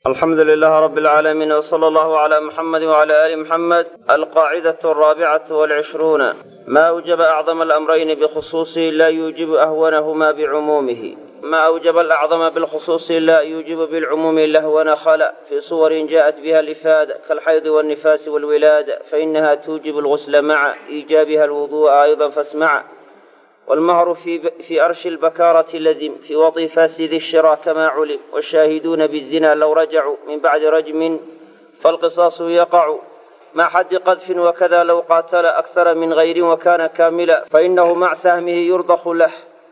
alxamdu lilaah rabi alcaalamiin wsala allahu calaa muxamedi wcala aali muxamed alqaacidatu alraabicatu walcishruuna ma awjaba acdama alamrayni bikhusuusihi laa yuujibu ahwanahuma bicumuumihi ma awjaba alacdama bilkhusuusi laa yuujibu bilcumuumi lahwana khala fii suwarin jaءat biha alifaada kaalxaydi walnifaasi walwilaada fainaha tuujibu algusla maca iijaabiha alwudu'a ayda fasmaca والمهر في, في أرش البكارة لزم في وطي فاسد الشرى كما علم والشاهدون بالزنا لو رجعوا من بعد رجم فالقصاص يقع مع حد قذف وكذا لو قاتل أكثر من غير وكان كاملا فإنه مع سهمه يرضخ له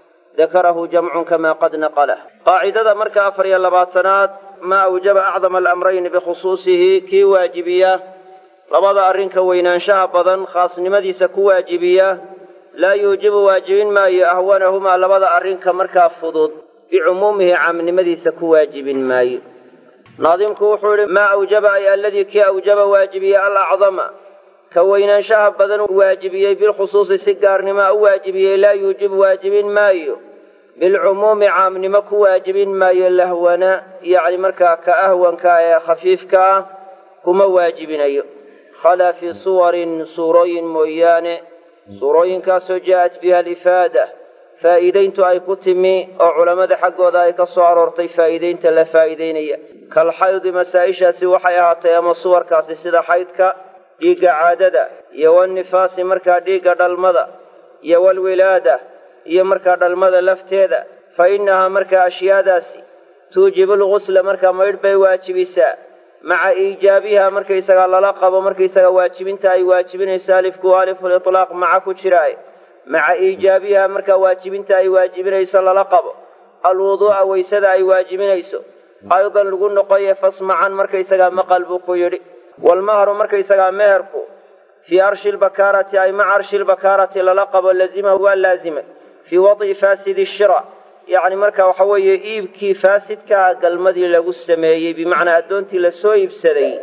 ذكره جمع كما قد نقله قاعدة مركة أفريا لباتنات ما أوجب أعظم الأمرين بخصوصه كي واجبية لبضى أرنك وينانشاء بضا خاص نمديس كواجبية laa yuujibu waajibin maayo ahwanahumaa labada arrinka markaa fudud bicumuumihi caamnimadiisa ku waajibin maayo naadimku wuxuu idhi maa awjaba ay alladii kii awjaba waajibiyey alacdama ka weynaanshaha badan waajibiyey bilkhusuusi si gaarnimoa u waajibiyey laa yuujibu waajibin maayo bilcumuumi caamnimo ku waajibin maayo lahwana yacni markaa ka ahwanka ee khafiifka ah kuma waajibinayo khalaa fii suwarin suurooyin mooyaane suurooyinkaasoo jaa-at biha alifaada faa'iidayntu ay ku timi oo culammada xaggooda ay ka soo aroortay faa'iidaynta la faa'iidaynaya kalxaydi masaa-ishaasi waxay ahaatay ama suwarkaasi sida xaydka dhiigga caadada iyo walnifaasi markaa dhiigga dhalmada iyo walwilaada iyo markaa dhalmada lafteeda fa innahaa markaa ashyaadaasi tuujibu lgusla markaa maydh bay waajibisaa maca iijaabiha markaysagaa lala qabo markaysaga waajibinta ay waajibinayso alifku alifulitlaaq maca ku jiraaye maca iijaabiha markaa waajibinta ay waajibinayso lala qabo alwuduu'a waysada ay waajibinayso aydan lagu noqoye fasmacan markaysagaa maqal buu ku yidhi walmahru markaysagaa meherku fii arshi lbakaarati ay maca arshi lbakaarati lala qabo lazima waa laazimay fii wad'i faasidi shira yacni marka waxa weeye iibkii faasidkaa galmadii lagu sameeyey bimacnaa addoontii lasoo iibsaday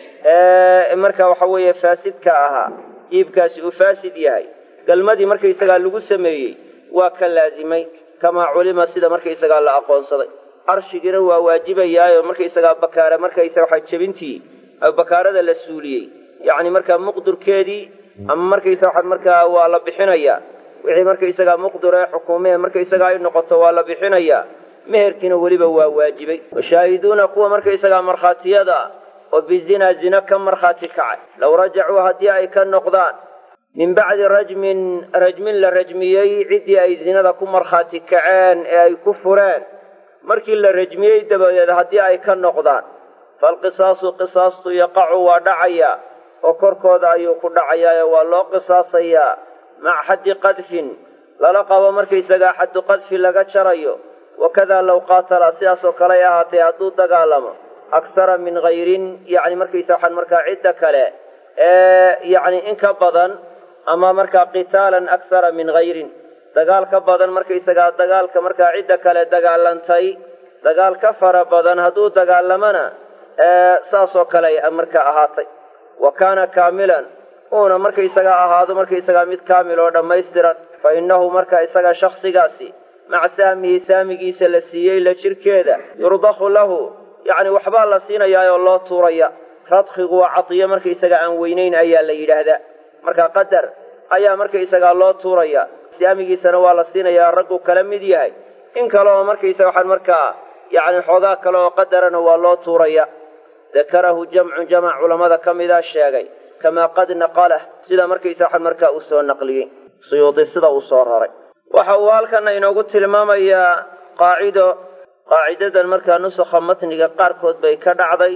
ee marka waxa weeye faasidka ahaa iibkaasi uu faasid yahay galmadii markaysagaa lagu sameeyey waa ka laazimay kamaa culima sida markaysagaa la aqoonsaday arshigiina waa waajibayaayo markaysagaa bakaara markaysa waxa jebintii bakaarada la suuliyey yacni markaa muqdurkeedii ama markaysa waxa markaa waa la bixinayaa wixii markaysagaa muqdur ee xukuumee markaysagaa ay noqoto waa la bixinayaa meherkiina weliba waa waajibay washaahiduuna kuwa markaysagaa markhaatiyada ah oo bizinaa zina ka markhaati kacay low rajacuu haddii ay ka noqdaan min bacdi rajmin rajmin la rajmiyey ciddii ay zinada ku markhaati kaceen ee ay ku fureen markii la rajmiyey dabadeed haddii ay ka noqdaan falqisaasu qisaastu yaqacu waa dhacayaa oo korkooda ayuu ku dhacayaa waa loo qisaasayaa maca xaddi qadfin lala qabo markaysagaa xaddu qadfi laga jarayo wakadaa low qaatala sidaas oo kaley ahaatay hadduu dagaalamo akhara min hayrin yacni markaysa waxaan markaa cidda kale ee yacni in ka badan ama markaa qitaalan akhara min hayrin dagaal ka badan markaysagaa dagaalka markaa cidda kale dagaalantay dagaal ka fara badan hadduu dagaalamana saasoo kale markaa ahaatay wa kaana kaamilan uuna markaysagaa ahaado markaysagaa mid kaamil oo dhammaystiran fa innahu marka isaga shaksigaasi maca saamihi saamigiisa la siiyey la jirkeeda yurdakhu lahu yacni waxbaa la siinayaa oo loo tuuraya radkigu waa cadiyo markaysaga aan weynayn ayaa la yidhaahdaa marka qadar ayaa markaysagaa loo tuuraya saamigiisana waa la siinayaa raggu kala mid yahay in kale oo markaysaga waxaan markaa yacni xoogaa kale oo qadarana waa loo tuuraya dakarahu jamcun jamac culammada ka mida sheegay kamaa qad naqalah sida markaysa waxaan markaa uu soo naqliyey suyuudi sida uu soo raray waxa uu halkana inoogu tilmaamayaa qaacido qaacidadan markaa nusakha matniga qaarkood bay ka dhacday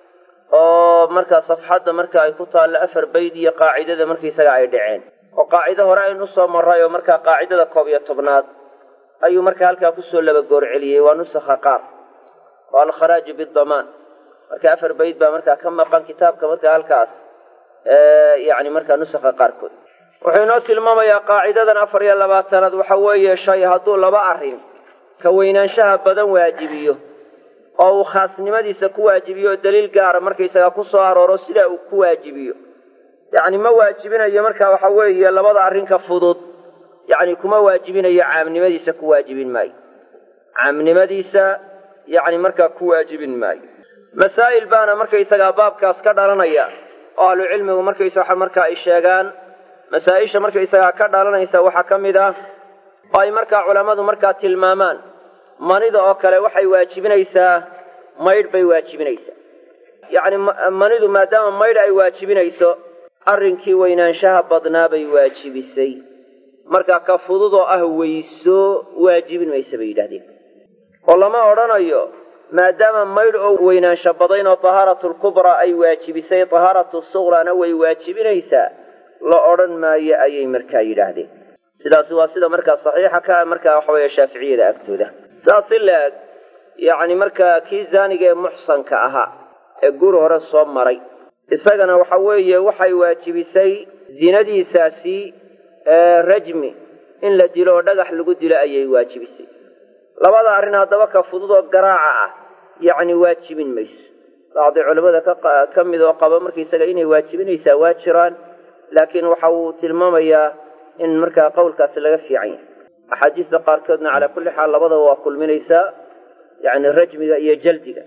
oo markaa safxadda marka ay ku taallo afar bayd iyo qaacidada markaysaga ay dhaceen oo qaacido hore aynu soo marray oo markaa qaacidada koob iyo tobnaad ayuu markaa halkaa kusoo laba goor celiyey waa nusakha qaar oo alkharaaju bidamaan marka afar bayd baa markaa ka maqan kitaabka markaa halkaas yani markaa nusakha qaarkood wuxuu inoo tilmaamayaa qaacidadan afar iyo labaatanaad waxa weeye shay hadduu laba arrin ka weynaanshaha badan waajibiyo oo uu khaasnimadiisa ku waajibiyo oo daliil gaara markaysaga ku soo arooro sidaa uu ku waajibiyo yacni ma waajibinayo marka waxa weeye labada arrinka fudud yacni kuma waajibinayo caamnimadiisa ku waajibin maayo caamnimadiisa yacni markaa ku waajibin maayo masaa'il baana markaysagaa baabkaas ka dhalanaya oo ahlucilmigu markaysa markaa ay sheegaan masaa-isha markaysagaa ka dhalanaysa waxaa ka mid ah oo ay markaa culammadu markaa tilmaamaan manida oo kale waxay waajibinaysaa maydh bay waajibinaysaa yacni manidu maadaama maydh ay waajibinayso arrinkii weynaanshaha badnaa bay waajibisay marka ka fududoo ah weyso waajibin maysa bay yidhahdeen oo lama odhanayo maadaama maydh oo weynaansho badayn oo tahaaratu lkubraa ay waajibisay tahaaratu suqrana way waajibinaysaa la odhan maayo ayay markaa yidhaahdeen sidaasi waa sida markaa saxiixa ka markaa waxa weeye shaaficiyada agtooda saas si la-eg yacni markaa kii zaaniga ee muxsanka ahaa ee guri hore soo maray isagana waxa weeye waxay waajibisay zinadiisaasi rajmi in la dilo oo dhagax lagu dilo ayay waajibisay labada arrin haddaba ka fudud oo garaaca ah yacni waajibin mayso bacdi culimmada ka mid oo qaba markaisaga inay waajibinaysaa waa jiraan laakiin waxa uu tilmaamayaa in markaa qowlkaasi laga fiican yahay axaadiista qaarkoodna calaa kulli xaal labadaba waa kulminaysaa yacni rajmiga iyo jaldiga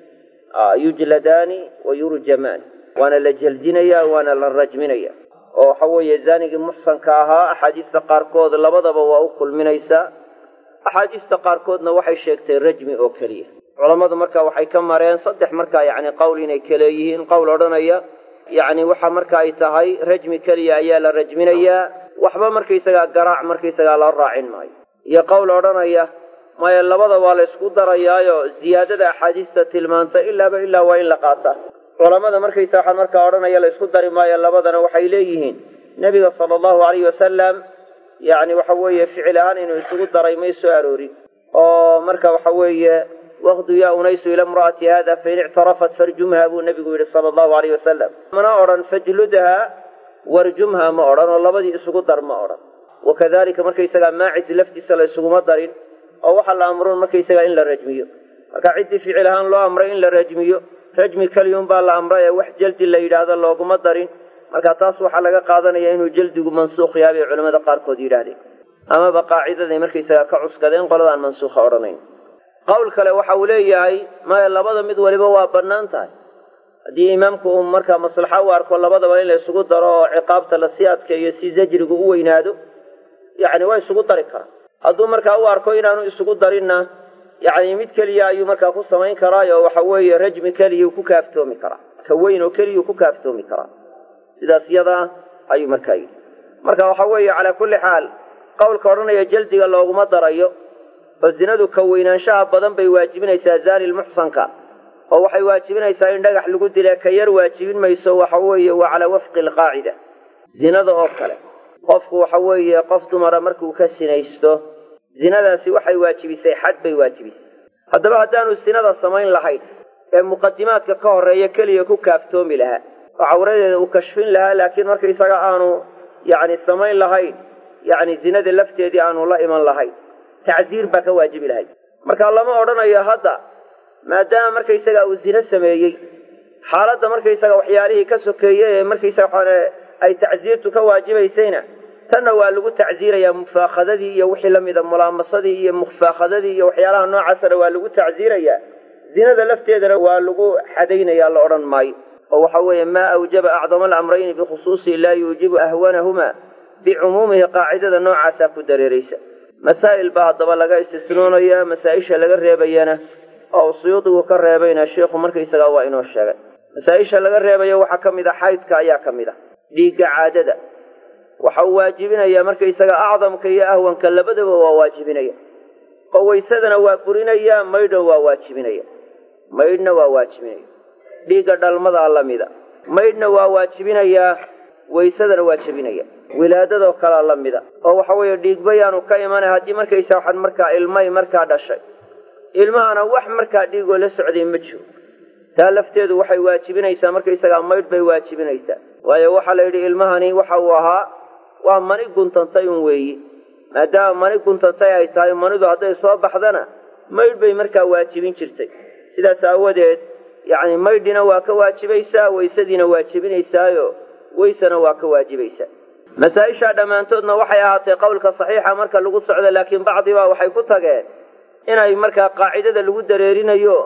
yujladaani wa yurjamaani waana la jeldinaya waana la rajminaya oo waxa weeye zaanigii muxsanka ahaa axaadiista qaarkood labadaba waa u kulminaysaa axaadiista qaarkoodna waxay sheegtay rajmi oo keliya culammadu marka waxay ka mareen saddex markaa yacni qowl inay kaleeyihiin qowl odhanaya yacni waxa marka ay tahay rajmi keliya ayaa la rajminayaa waxba markaysagaa garaac markaysagaa loo raacin maayo iyo qowl odhanaya maya labada waa la ysku darayaayo ziyaadada axaadiista tilmaanta ilaaba ilaa waa in la qaataa culamada markaysa waxaa markaa odhanaya la ysku dari maayo labadana waxay leeyihiin nebiga sala allahu alayhi wasalam yacni waxa weeye ficil ahaan inuu isugu daray may soo aroorin oo marka waxa weeye waqdu yaa unaysu ila imra'ati hada fain ictarafat farjumha buu nebigu yidhi sala allahu alayh wasalam mana odhan fajludha warjumha ma odhan oo labadii isugu dar ma odhan wakadalika markaysagaa maacis laftiisa la isuguma darin oo waxaa la amroon markaysagaa in la rajmiyo marka ciddii ficil ahaan loo amray in la rajmiyo rajmi keliyun baa la amray ee wax jaldi la yidhaahdo looguma darin marka taas waxaa laga qaadanaya inuu jaldigu mansuukh yahay bay culamada qaarkood yidhaahdeen amaba qaacidaday markaysagaa ka cuskadeen qoladaan mansuukha odhanayn qowl kale waxa uu leeyahay maya labada mid waliba waa bannaan tahay haddii imaamku uu markaa maslaxa u arko labadaba in la isugu daro oo ciqaabta lasii adkeeyo si zajrigu u weynaado yacni waa isugu dari karaa hadduu markaa u arko inaanu isugu darinna yacni mid keliya ayuu markaa ku samayn karaayo waxa weeye rajmi keliyuu ku kaaftoomi karaa ka weyn oo keliyuu ku kaaftoomi karaa sidaas yadaa ayuu markaa yidhi marka waxa weeye calaa kulli xaal qowlka odhanaya jaldiga looguma darayo oo zinadu ka weynaanshaha badan bay waajibinaysaa zaani lmuxsanka oo waxay waajibinaysaa in dhagax lagu dila ka yar waajibin mayso waxa weeye waa calaa wafqi alqaacida zinada oo kale qofku waxa weeye qof dumara markuu ka sinaysto zinadaasi waxay waajibisay xad bay waajibisay haddaba haddaanu sinada samayn lahayn ee muqadimaadka ka horreeya keliya ku kaaftoomi lahaa oo cawradeeda uu kashfin lahaa laakiin markaisaga aanu yacni samayn lahayn yacni zinada lafteedii aanu la iman lahayn tacziir baa ka waajibi lahayd marka lama odhanayo hadda maadaama markaysaga uu zino sameeyey xaaladda markaysaga waxyaalihii ka sokeeyey ee markaysaga waxaan ay tacziirtu ka waajibaysayna tanna waa lagu tacziirayaa mufaakhadadii iyo wixii lamida mulaamasadii iyo mufaakhadadii iyo waxyaalaha noocaasana waa lagu tacziirayaa zinada lafteedana waa lagu xadaynaya la odhan maayo oo waxa weeye maa awjaba acdama alamrayni bikhusuusihi laa yuujibu ahwanahuma bicumuumihi qaacidada noocaasaa ku dareeraysa masaa'il baa haddaba laga istisnoonaya masaa-isha laga reebayana oo suyuudigu ka reebayna sheikhu markaysagaa waa inoo sheegay masaa-isha laga reebayo waxaa ka mid a xaydka ayaa ka mid a dhiigga caadada waxa uu waajibinayaa markaysaga acdamka iyo ahwanka labadaba waa waajibinaya oo waysadana waa burinaya maydhna waa waajibinaya maydhna waa waajibinaya dhiigga dhalmadaa lamida maydhna waa waajibinayaa waysadana waa jebinaya wilaadadoo kalea la mida oo waxa weeye dhiigbayaanu ka imanay haddii markaysa waxaan markaa ilmay markaa dhashay ilmahana wax markaa dhiigoo la socday ma jiro taa lafteedu waxay waajibinaysaa markaysagaa maydh bay waajibinaysaa waayo waxaa la yidhi ilmahani waxa uu ahaa waa mani guntantay un weeyi maadaama mani guntantay ay tahay manidu hadday soo baxdana maydh bay markaa waajibin jirtay sidaas aawadeed yacni maydhina waa ka waajibaysaa waysadiina waajibinaysaayo weysana waa ka waajibaysaa masaa-ishaa dhammaantoodna waxay ahaatay qowlka saxiixa marka lagu socdo laakiin bacdibaa waxay ku tageen inay markaa qaacidada lagu dareerinayo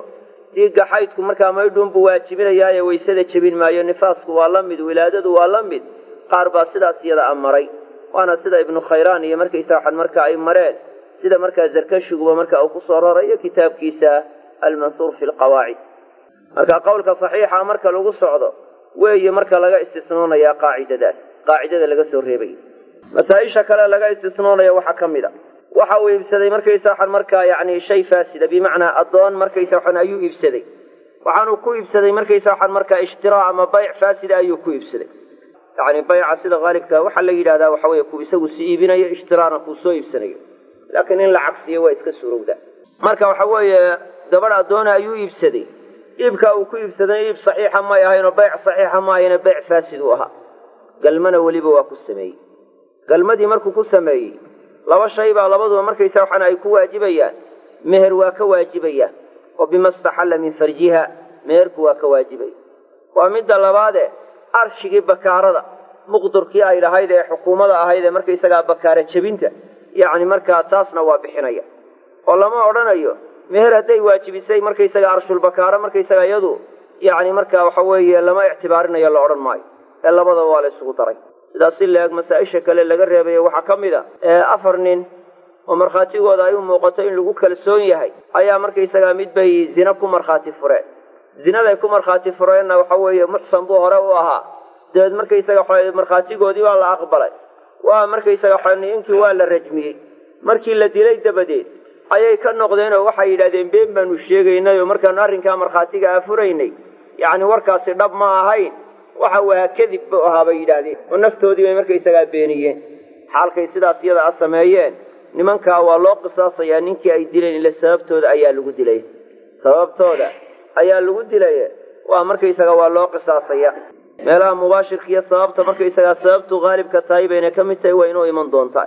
dhiigga xaydku markaa maydhuunbuu waajibinayaaye waysada jebin maayo nifaasku waa la mid wilaadadu waa la mid qaar baa sidaas iyada amaray waana sida ibnu khayraan iyo markaysa waxaan marka ay mareen sida markaa zarkashiguba marka uu kusoo rarayo kitaabkiisa almanhuur fi lqawaacid marka qowlka saxiixa marka lagu socdo weeye marka laga istisnoonayaa qaacidadaas qaacidada laga soo reebay masaa-isha kale laga istisnoonaya waxaa ka mid a waxa uu iibsaday markaysa waxaan markaa yani shay faasida bimacnaa addoon markaysa waxaan ayuu iibsaday waxaanuu ku iibsaday markaysa waxaan markaa ishtiraa ama bayc faasida ayuu ku iibsaday yani bayca sida haalibka waxaa la yidhahdaa waxa weye ku isagu si iibinayo ishtiraana kuu soo iibsanayo laakiin in la cagsiyo waa iska suurowda marka waxa weeye gabadh addoona ayuu iibsaday iibkaa uu ku iibsaday iib saxiixa may ahaynoo bayc saxiixa ma ahayno bayc faasid uu ahaa galmana weliba waa ku sameeyey galmadii markuu ku sameeyey laba shay baa labaduba markaysa waxaana ay ku waajibayaan meher waa ka waajibayaan oo bima staxalla min farjiha meherku waa ka waajibaya waa midda labaade arshigii bakaarada muqdurkii ay lahayd ee xukuumada ahayd ee markaysagaa bakaara jebinta yacni markaa taasna waa bixinaya oo lama odhanayo meher hadday waajibisay markaysaga arshulbakaaro markaysaga iyadu yacni markaa waxa weeye lama ictibaarinayo la odhan maayo ee labadaba waa la isugu daray sidaas si la-eg masaa-isha kale laga reebayo waxaa ka mid a afar nin oo markhaatigooda ay u muuqato in lagu kalsoon yahay ayaa markaysagaa mid bay zina ku markhaati fureen zinaday ku markhaati fureenna waxa weeye muxsan buu hore u ahaa dabeed markaysaga waxa markhaatigoodii waa la aqbalay waa markaysaga waxa ninkii waa la rajmiyey markii la dilay dabadeed ayay ka noqdeen oo waxay yidhahdeen been baanu sheegaynay oo markaanu arrinkaa markhaatiga afuraynay yacni warkaasi dhab ma ahayn waxa uu ahaa kadib buu ahaa bay yidhaahdeen oo naftoodii bay markaysagaa beeniyeen xaalkay sidaas iyada a sameeyeen nimankaa waa loo qisaasayaa ninkii ay dileen ile sababtooda ayaa lagu dilay sababtooda ayaa lagu dilay waa markaysaga waa loo qisaasaya meelaha mubaashirka iyo sababta markaysagaa sababtu haalibka tahay bayna ka mid tahay waa inuu iman doontaa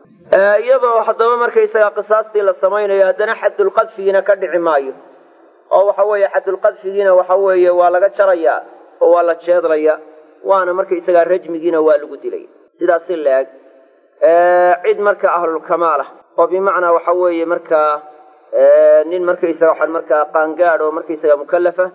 iyadoo haddaba markaysagaa qisaastii la samaynayo haddana xadulqadfigiina ka dhici maayo oo waxa weeye xadulqadfigiina waxa weeye waa laga jarayaa oo waa la jeedlaya waana markaysagaa rajmigiina waa lagu dilay sidaas si la-eg cid marka ahlulkamaalah oo bimacnaa waxa weeye markaa nin markaysaga waxaan markaa qaangaad oo markaysaga mukalafa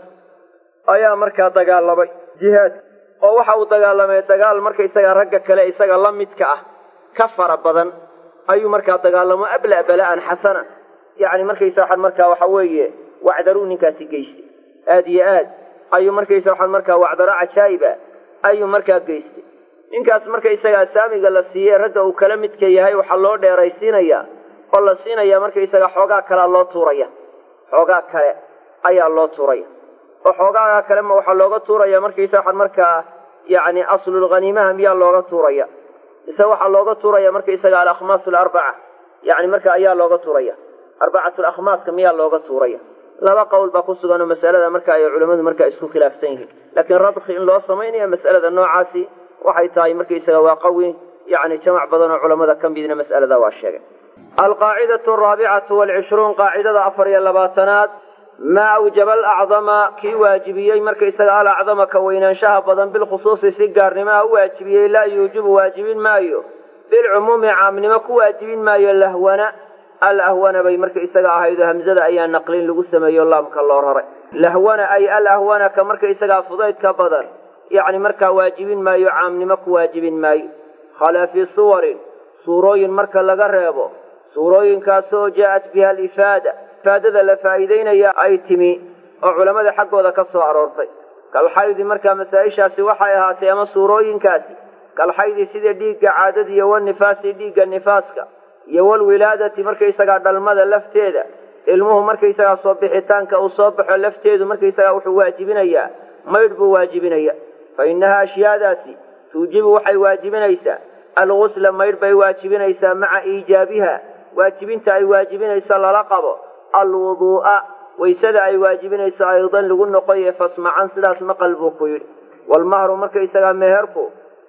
ayaa markaa dagaalamay jihaad oo waxa uu dagaalamay dagaal markaysaga ragga kale isaga la midka ah ka fara badan ayuu markaa dagaalamo abla bala'an xasana yacni markaysa waxaan markaa waxa weeye wacdaruu ninkaasi geystay aad iyo aad ayuu markaysa waxaan markaa wacdaro cajaa'iba ayuu markaa geystay ninkaas markaysagaa saamiga la siiyey ragga uu kala midka yahay waxaa loo dheeraysiinayaa oo la siinaya markaysaga xoogaa kalea loo tuuraya xoogaa kale ayaa loo tuuraya oo xoogaaga kale ma waxaa looga tuuraya markaysa waxaan markaa yacni aslulghaniimaha miyaa looga tuuraya mise waxaa looga tuuraya markaysaga alakhmaas alarbaca yacni marka ayaa looga tuuraya arbacatu lakhmaaska miyaa looga tuuraya laba qowl baa ku sugan oo masalada marka ay culammadu markaa isku khilaafsan yihiin laakiin radki in loo samaynayo mas'alada noocaasi waxay tahay markaysaga waa qawi yacni jamac badan oo culammada ka midna mas'alada waa sheegay alqaacidatu araabicatu walcishruun qaacidada afar iyo labaatanaad maa awjaba alacdama kii waajibiyey markaysaga alacdama ka weynaanshaha badan bilkhusuusi si gaarnimaha u waajibiyey laa yuujibu waajibin maayo bilcumuumi caamnimo ku waajibin maayo lahwana alahwana bay markaysaga ahayd oo hamzada ayaa naqlin lagu sameeyo laamka loo raray lahwana ay alahwana ka markaysagaa fudaydka badan yacni markaa waajibin maayo caamnimo ku waajibin maayo khalaa fii suwarin suurooyin marka laga reebo suurooyinkaasoo jaa'at biha alifaada ifaadada la faa'iidaynaya ay timi oo culammada xaggooda ka soo aroortay kalxaydi markaa masaa-ishaasi waxay ahaatay ama suurooyinkaasi kalxaydi sida dhiigga caadada iyo wanifaasi dhiigga nifaaska iyo walwilaadati markaysagaa dhalmada lafteeda ilmuhu markaysagaa soo bixitaanka uu soo baxo lafteedu markaysagaa wuxuu waajibinayaa maydh buu waajibinaya fa innaha ashyaadaasi tuujibu waxay waajibinaysaa algusla maydh bay waajibinaysaa maca iijaabiha waajibinta ay waajibinayso lala qabo alwuduu'a waysada ay waajibinayso aydan lagu noqoye fasmacan sidaas maqal buu ku yidhi walmahru markaysagaa meherku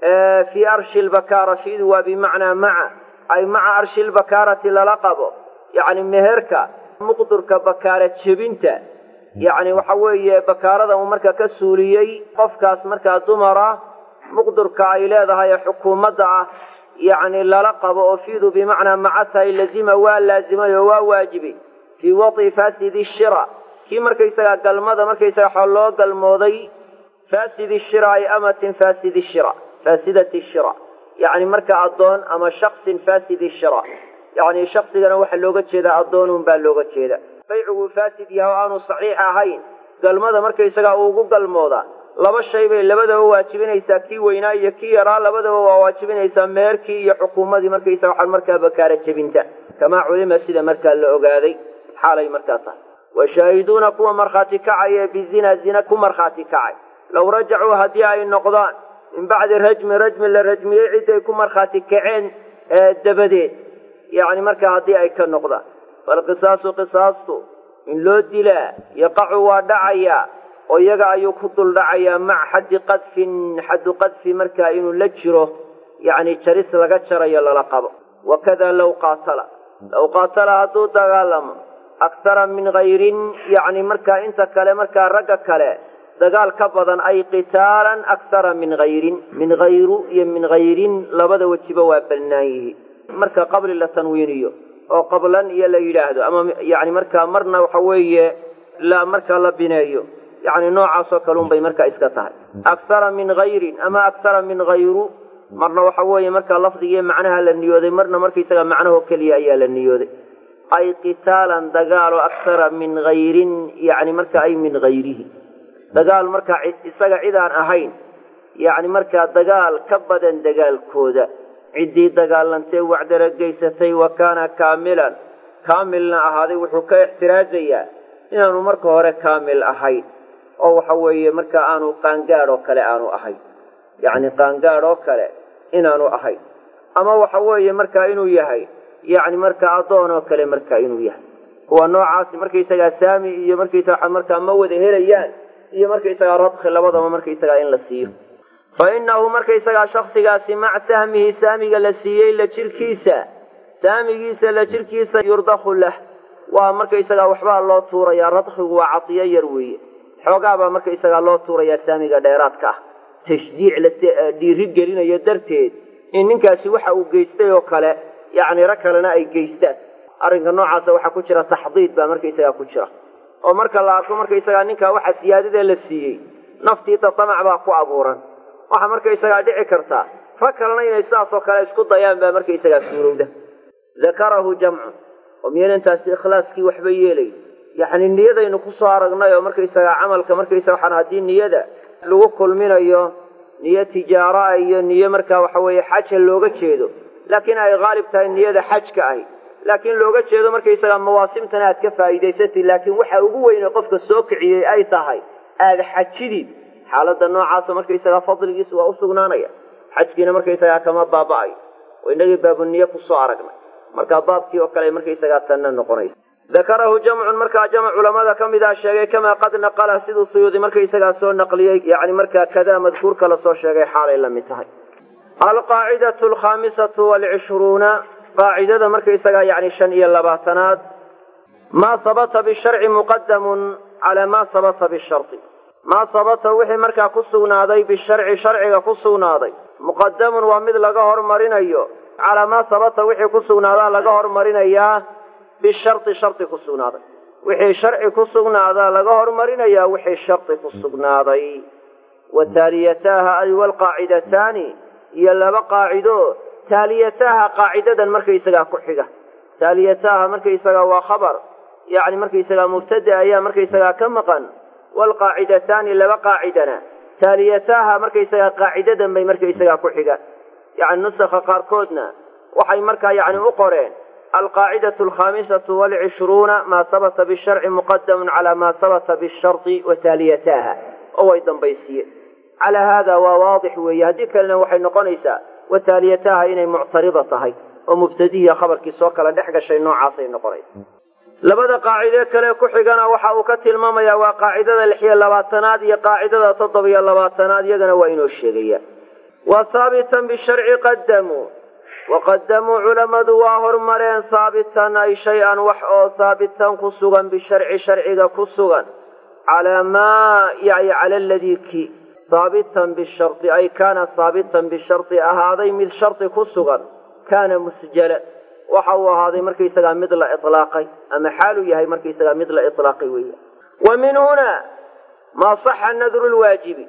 fii arshi lbakaara fiidu waa bimacnaa maca ay maca arshi lbakaarati lala qabo yacni meherka muqdurka bakaara jebinta yacni waxa weeye bakaarada uu marka ka suuliyey qofkaas markaa dumara muqdurka ay leedahay ee xukuumadda ah yacni lala qabo oo fiidu bimacnaa maca tahay lazima waa laazimay oo waa waajibay fii wadi fasidi shira kii markaysagaa galmada markaysaga waxaa loo galmooday faasidi shiraa'i amatin faasidi shira faasidati shira yacni marka addoon ama shaksin faasidi shira yacni shaksigana waxaa looga jeedaa addoonun baa looga jeeda baycigu faasid yahay oo aanu saxiix ahayn galmada markaysagaa uugu galmoodaa laba shay bay labadaba waajibinaysaa kii weynaa iyo kii yaraa labadaba waa waajibinaysaa meerkii iyo xukuumadii markaysa waxaa markaa bakaara jebinta kamaa culima sida markaa la ogaaday xaalay markaa tahay washaahiduuna kuwa markhaati kacaya bizina zina ku markhaati kacay low rajacuu haddii ay noqdaan min bacdi rajmi rajmi la rajmiyey ciday ku markhaati kaceen dabadeed yacni markaa haddii ay ka noqdaan falqisaasu qisaastu in loo dilaa yaqacu waa dhacayaa oo iyaga ayuu ku dul dhacayaa maca xaddi qadfin xaddu qadfi markaa inuu la jiro yacni jaris laga jarayo lala qabo wakada low qaatala low qaatala hadduu dagaalamo akhara min hayrin yacni markaa inta kale markaa ragga kale dagaal ka badan ay qitaalan akhara min hayrin min hayru iyo min hayrin labada wejiba waa bannaan yihi marka qabli la tanwiiniyo oo qablan iyo la yidhaahdo ama yani markaa marna waxa weeye la markaa la bineeyo yani noocaasoo kale unbay markaa iska tahay akhara min hayrin ama akhara min hayru marna waxa weeye markaa lafdigiiyo macnaha la niyooday marna markaysaga macnahoo keliya ayaa la niyooday ay qitaalan dagaalo akhara min hayrin yani marka ay min hayrihi dagaal markaa isaga cid aan ahayn yacni markaa dagaal ka badan dagaalkooda ciddii dagaalantee wacdara geysatay wa kaana kaamilan kaamilna ahaaday wuxuu ka ixtiraajayaa inaanu marka hore kaamil ahayn oo waxa weeye marka aanu qaangaadh oo kale aanu ahayn yacni qaangaadh oo kale inaanu ahayn ama waxa weeye markaa inuu yahay yacni markaa addoon oo kale markaa inuu yahay kuwa noocaasi markaysagaa saami iyo markaysaga markaa ma wada helayaan iyo markaysagaa radki labadaba markaysagaa in la siiyo fa innahu markaysagaa shaksigaasi maca sahmihi saamiga la siiyey la jirkiisa saamigiisa la jirkiisa yurdakhu lah waa markaysagaa waxbaa loo tuurayaa radkigu waa cadiyo yar weeye xoogaabaa markaysagaa loo tuurayaa saamiga dheeraadka ah tashjiic la dhiiri gelinayo darteed in ninkaasi waxa uu geystay oo kale yacni rag kalena ay geystaan arrinka noocaasa waxaa ku jira taxdiid baa markaysagaa ku jira oo marka la arko markaysagaa ninkaa waxa siyaadada la siiyey naftiita tamac baa ku abuuran waxaa markaysagaa dhici kartaa rag kalena inay sidaasoo kale isku dayaan baa markaysagaa suurowda dakarahu jamcun oo miyaynantaasi ikhlaaskii waxba yeelay yacni niyadaynu kusoo aragnay oo markaysagaa camalka markaysaga waxaan haddii niyada lagu kulminayo niyo tijaara iyo niyo markaa waxa weeye xaja looga jeedo laakiin ay haalib tahay niyada xajka ahi laakiin looga jeedo markaysagaa mawaasimtana aad ka faa'iidaysatid laakiin waxa ugu weyne qofka soo kiciyey ay tahay aada xajidid xaaladda noocaasa markaysagaa fadligiis waa u sugnaanaya xajkiina markaysagaa kama baaba'ayo oo inagii baabuniye kusoo aragnay markaa baabkii oo kale markaysagaa tanna noqonaysa dakarahu jamcun markaa jamc culamada ka mid a sheegay kamaa qad naqala siduu suyuudi markaysagaa soo naqliyey yani markaa kadaa madkuurka lasoo sheegay xaalay la mid tahay alqaacidatu alkhaamisatu waalcishruuna qaacidada markaysagaa yani shan iyo labaatanaad maa sabata bisharci muqadamun calaa maa sabata bishari maa sabata wixii markaa ku sugnaaday bisharci sharciga ku sugnaaday muqadamun waa mid laga hormarinayo calaa maa sabata wixii ku sugnaadaa laga hormarinayaa bishari shardi ku sugnaaday wixii sharci ku sugnaadaa laga hormarinayaa wixii shardi ku sugnaaday wa taaliyataaha ay walqaacidataani iyo laba qaacido taaliyataaha qaacidadan markaysagaa ku xiga taaliyataaha markaysagaa waa khabar yacni markaysagaa mubtada ayaa markaysagaa ka maqan waalqaacidataani laba qaacidana taaliyataaha markaysagaa qaacidadan bay markaysagaa ku xigaan yacni nusakha qaarkoodna waxay markaa yacni u qoreen alqaacidatu alkhaamisatu waalcishruuna maa sabata bisharci muqadamun calaa maa sabata bishardi wa taaliyataaha oo way dambaysiiyeen calaa haada waa waadix weeye haddii kalena waxay noqonaysaa wa taaliyataaha inay muctarida tahay oo mubtadihiya khabarkii soo kala dhex gashay noocaasay noqonaysa labada qaacidee kale ku xigana waxa uu ka tilmaamayaa waa qaacidada lix iyo labaatanaad iyo qaacidada toddoba iyo labaatanaad iyagana waa inoo sheegaya wa haabitan bisharci qadamuu waqadamuu culammadu waa hormareen haabitan ay shay-an wax oo haabitan ku sugan bisharci sharciga ku sugan calaa maa yani cala aladii ki haabitan bishari ay kaana haabitan bishari ahaaday mid shardi ku sugan kaana musjala waxa uu ahaaday markaysagaa mid la ilaaqay ama xaaluu yahay markaysagaa mid la ilaaqay weya wa min hunaa maa saxa nadru lwaajibi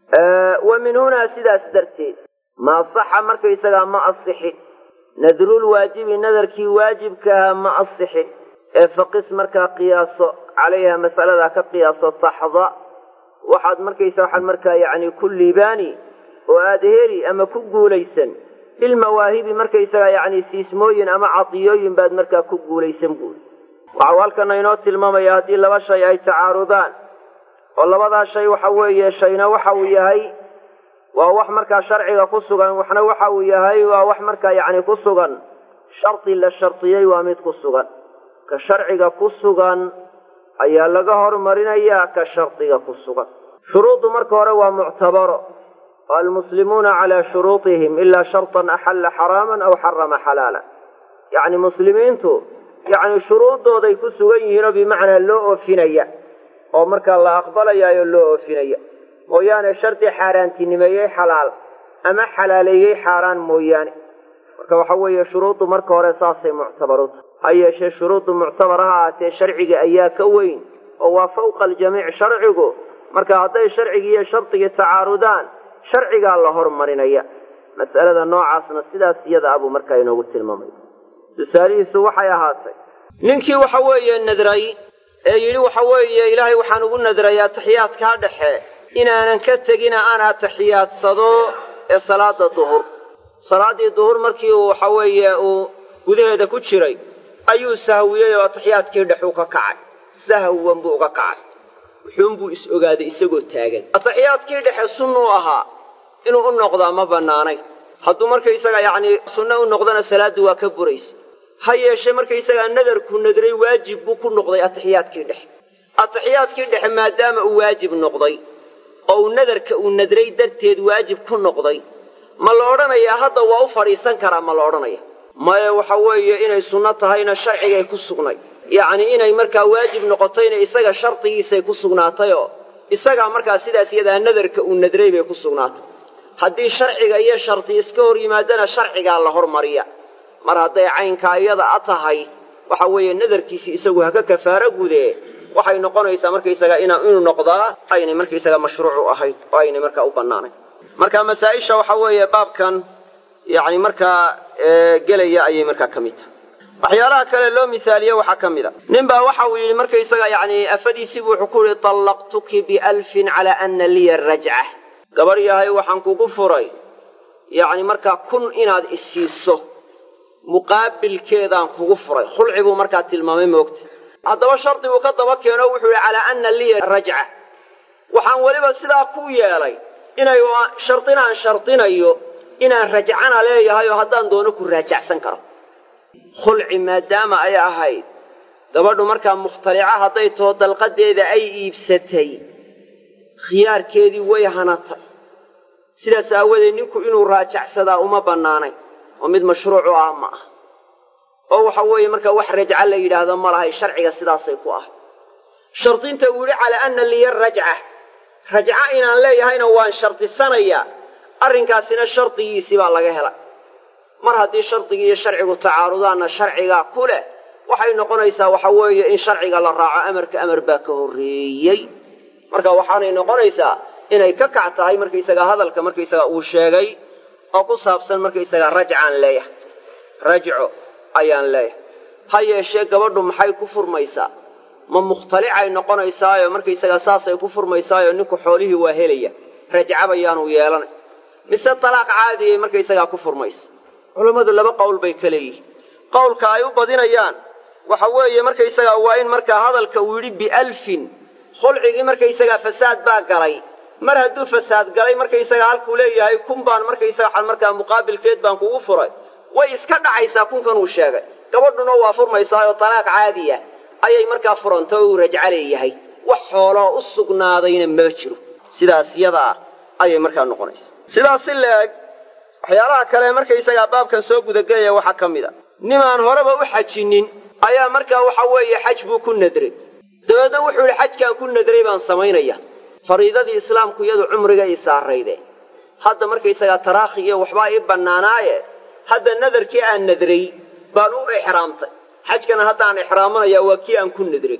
wa min hunaa sidaas darteed maa saxa markaysagaa ma asixin nadrulwaajibi nadarkii waajibkaha ma asixin ee faqis markaa qiyaaso calayha masaladaa ka qiyaaso taxda waxaad markaysa waxaad markaa yacni ku liibaani oo aada heli ama ku guulaysan bilmawaahibi markaysagaa yacni siismooyin ama cadiyooyin baad markaa ku guulaysan buuri waxau halkana inoo tilmaamaya haddii laba shay ay tacaarudaan oo labadaa shay waxa weeye shayna waxa uu yahay waa wax markaa sharciga ku sugan waxna waxa uu yahay waa wax markaa yacni ku sugan shardi la shardiyey waa mid ku sugan ka sharciga ku sugan ayaa laga hormarinayaa ka shardiga ku sugan shuruuddu marka hore waa muctabaro almuslimuuna calaa shuruudihim ilaa shartan axalla xaraaman aw xarama xalaala yacni muslimiintu yacni shuruuddooday ku sugan yihiinoo bimacnaa loo oofinaya oo markaa la aqbalayaayo loo oofinaya mooyaane shardi xaaraantinimeeyey xalaal ama xalaaleeyey xaaraan mooyaane marka waxa weeye shuruuddu marka hore saasay muctabaruta ha yeeshee shuruuddu muctabar ha ahaatee sharciga ayaa ka weyn oo waa fawqa aljamiic sharcigu marka hadday sharcigii iyo shardigii tacaarudaan sharcigaa la hormarinaya mas'alada noocaasna sidaas iyada abuu markaa inoogu tilmaamay tusaalihiisu waxay ahaatay ninkii waxa weeye nadray ee yidhi waxa weeye ilaahay waxaan ugu nadray ataxiyaadkaa dhexe inaanan ka tegina aan atixiyaadsado ee salaada duhur salaaddii duhur markii uu waxa weeye uu gudaheeda ku jiray ayuu sahwiyey oo atixiyaadkii dhexuu ka kacay sahwan buu uga kacay wuxuunbuu is ogaaday isagoo taagan atixiyaadkii dhexe sunnuu ahaa inuu u noqdaa ma bannaanayn hadduu markaysaga yacnii sunno u noqdana salaaddu waa ka buraysa ha yeeshee markaysagaa nadarku nadray waajib buu ku noqday atixiyaadkii dhexe atixiyaadkii dhexe maadaama uu waajib noqday oo uu nadarka uu nadray darteed waajib ku noqday ma la odhanayaa hadda waa u fadhiisan karaa ma la odhanaya maya waxa weeye inay sunno tahayna sharcigay ku sugnay yacnii inay markaa waajib noqotayna isaga shardigiisay ku sugnaatayoo isagaa markaa sidaas iyadaa nadarka uu nadray bay ku sugnaatay haddii sharciga iyo shardi iska hor yimaadana sharcigaa la hormariya mar hadday caynkaa iyada a tahay waxa weeye nadarkiisii isagu haka kafaaro gudee waxay noqonaysaa markaysaga inuu noqdaa aynay markaysaga mashruucu ahayd oo aynay markaa u bannaanayn marka masaa-isha waxa weeye baabkan yacni markaa gelaya ayay markaa ka mid tahay waxyaalaha kale loo misaaliye waxaa ka mid a nin baa waxa uu yidhi markaysaga yacni afadiisiibu wuxuu ku yihi tallaqtuki bialfin calaa ana liya rajca gabadh yahay waxaan kugu furay yacni markaa kun inaad isiiso muqaabilkeedaan kugu furay khulci buu markaa tilmaamay moogta haddaba shardi buu ka daba keeno wuxuu yihi calaa ana liya rajca waxaan weliba sidaa ku yeelay inay shardinaan shardinayo inaan rajcana leeyahay oo haddaan doono ku raajacsan karo khulci maadaama ay ahayd gabadhu markaa mukhtalica hadday taho dalqadeeda ay iibsatay khiyaarkeedii way hanatay sidaas aawadeed ninku inuu raajacsadaa uma bannaanayn oo mid mashruucu ah ma ah oo waxa weeye markaa wax rajca la yidhaahdo ma lahay sharciga sidaasay ku ah shardinta uu yidhi calaa anna liya rajca rajca inaan leeyahayna waan shardisanayaa arrinkaasina shardigiisii baa laga helay mar haddii shardigii iyo sharcigu tacaarudaanna sharcigaa ku leh waxay noqonaysaa waxa weeye in sharciga la raaco amarka amar baa ka horreeyey marka waxaanay noqonaysaa inay ka kac tahay markaysagaa hadalka markaysagaa uu sheegay oo ku saabsan markaysagaa rajcaan leeyahay rajco ayaan leeyahay ha yeeshee gabadhu maxay ku furmaysaa ma mukhtalicay noqonaysaayo markaysagaa saasay ku furmaysaayo ninku xoolihii waa helaya rajcabayaanu yeelanay mise talaaq caadiyay markaysagaa ku furmaysa culammadu laba qowl bay ka leeyihiin qowlka ay u badinayaan waxa weeye markaysagaa waa in markaa hadalka uu yidhi bialfin khulcigii markaysagaa fasaad baa galay mar hadduu fasaad galay markaysagaa halkuu leeyahay kun baan markaysaga waxaan markaa muqaabilkeed baan kugu furay way iska dhacaysaa kunkan uu sheegay gabadhuna waa furmaysaayoo talaaq caadiya ayay markaa furantay oo uu rajca leeyahay wax xooloo u sugnaadayna ma jiro sidaas yadaa ayay markaa noqonaysa sidaas si la-eg waxyaalaha kale markaysagaa baabkan soo gudagelaya waxaa ka mid a nimaan horeba u xajinin ayaa markaa waxa weeye xaj buu ku nadray dabeedna wuxuu yidhi xajkaan ku nadray baan samaynaya fariidadii islaamku iyadu cumriga ii saarayde hadda markaysagaa taraakhi iyo waxbaa ii bannaanaaye hadda nadarkii aan nadray baan u ixraamtay xajkana haddaan ixraamanaya waa kii aan ku nadray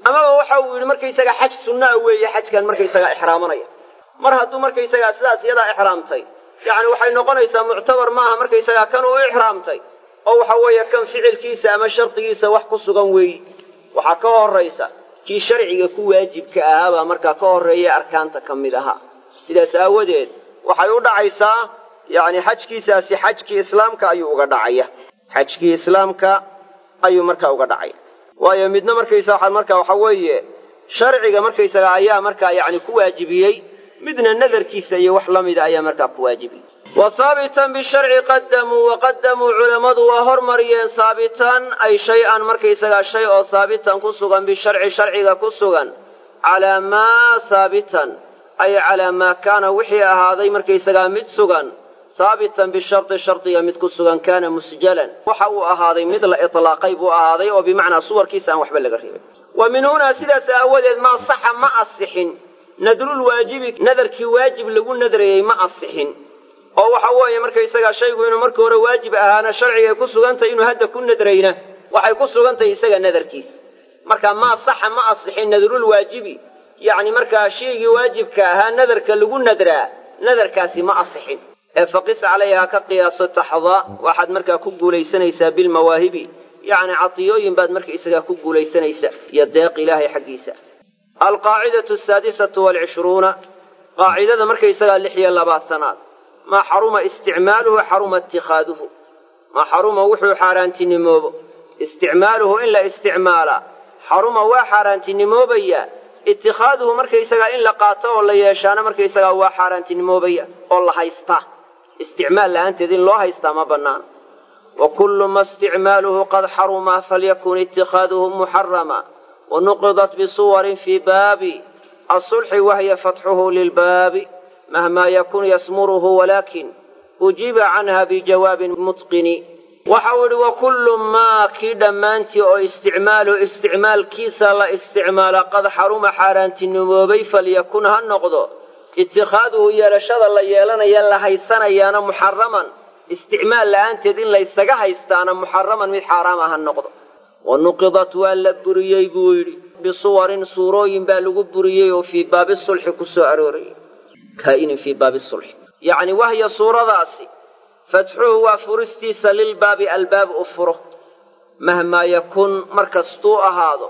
amaba waxa uu yidhi markaysaga xaj sunnaa weeye xajkan markaysagaa ixraamanaya mar hadduu markaysagaa sidaas iyadaa ixraamtay yacni waxay noqonaysaa muctabar maaha markaysagaa kan uu ixraamtay oo waxa weeye kan ficilkiisa ama shardigiisa wax ku sugan weeyi waxaa ka horraysa kii sharciga ku waajibka ahaabaa markaa ka horreeya arkaanta ka mid ahaa sidaas aawadeed waxay u dhacaysaa yacni xajkiisaasi xajkii islaamka ayuu uga dhacaya xajkii islaamka ayuu markaa uga dhacaya waayo midna markaysa waxaa markaa waxa weeye sharciga markaysaga ayaa markaa yacni ku waajibiyey midna nadarkiisa iyo wax la mida ayaa markaa ku waajibiyey wa haabitan bisharci qadamuu waqadamuu culammadu waa hormariyeen haabitan ay shay-an markaysagaa shay oo haabitan ku sugan bisharci sharciga ku sugan calaa maa haabitan ay calaa maa kaana wixii ahaaday markaysagaa mid sugan haabitan bishardi shardiga mid ku sugan kaana musjalan waxa uu ahaaday mid la itlaaqay buu ahaaday oo bimacnaa suwarkiisa aan waxba laga reebin wa min hunaa sidaas aawadeed maa saxa ma asixin nadrul waajibi nadarkii waajib lagu nadrayey ma asixin oo waxa weeye markaysagaa shaygu inuu marka hore waajib ahaana sharcigay ku sugantahay inuu hadda ku nadrayna waxay ku sugantahay isaga nadarkiis marka maa saxa ma asixin nadrul waajibi yacni markaa shaygii waajibka ahaa nadarka lagu nadraa nadarkaasi ma asixin ee faqis calayhaa ka qiyaaso taxdaa waxaad markaa ku guulaysanaysaa bilmawaahibi yacni cadiyooyin baad markaisagaa ku guulaysanaysaa iyo deeq ilaahay xaggiisa alqaacidatu asaadisatu waalcishruuna qaacidada markaysagaa lix iyo labaatanaad maa xaruma isticmaaluhu xaruma itikaaduhu maa xaruma wuxuu xaaraantinimoobo isticmaaluhu in la isticmaalaa xaruma waa xaaraantinimoobayaa itikaaduhu markaysagaa in la qaato oo la yeeshaana markaysagaa waa xaaraantinimoobaya oo la haystaa isticmaal la'aanteed in loo haystaa ma bannaana wa kullu ma isticmaaluhu qad xaruma falyakun itikaaduhu muxarama wanuqidat bisuwarin fii baabi asulxi wahiya fatxuhu lilbaabi mahmaa yakun yasmuruhu walaakin ujiba canha bijawaabin mutqini waxa uu idhi wa kullu maa kii dhammaantii oo isticmaaluhu isticmaalkiisa la isticmaala qad xaruma xaaraantinimoobay falyakun ha noqdo itikaaduhu yeelashada la yeelanaya la haysanayaana muxaraman isticmaal la'aanteed in laysaga haystaana muxaraman mid xaaraama ha noqdo wa nuqidat waa la buriyey buu yidhi bisuwarin suurooyin baa lagu buriyey oo fii baabi sulxi ku soo aroorayay kaa'inin fii baabi sulxi yacni wahya suuradaasi fatxuhu waa furistiisa lilbaabi albaab u furo mahmaa yakun markastuu ahaado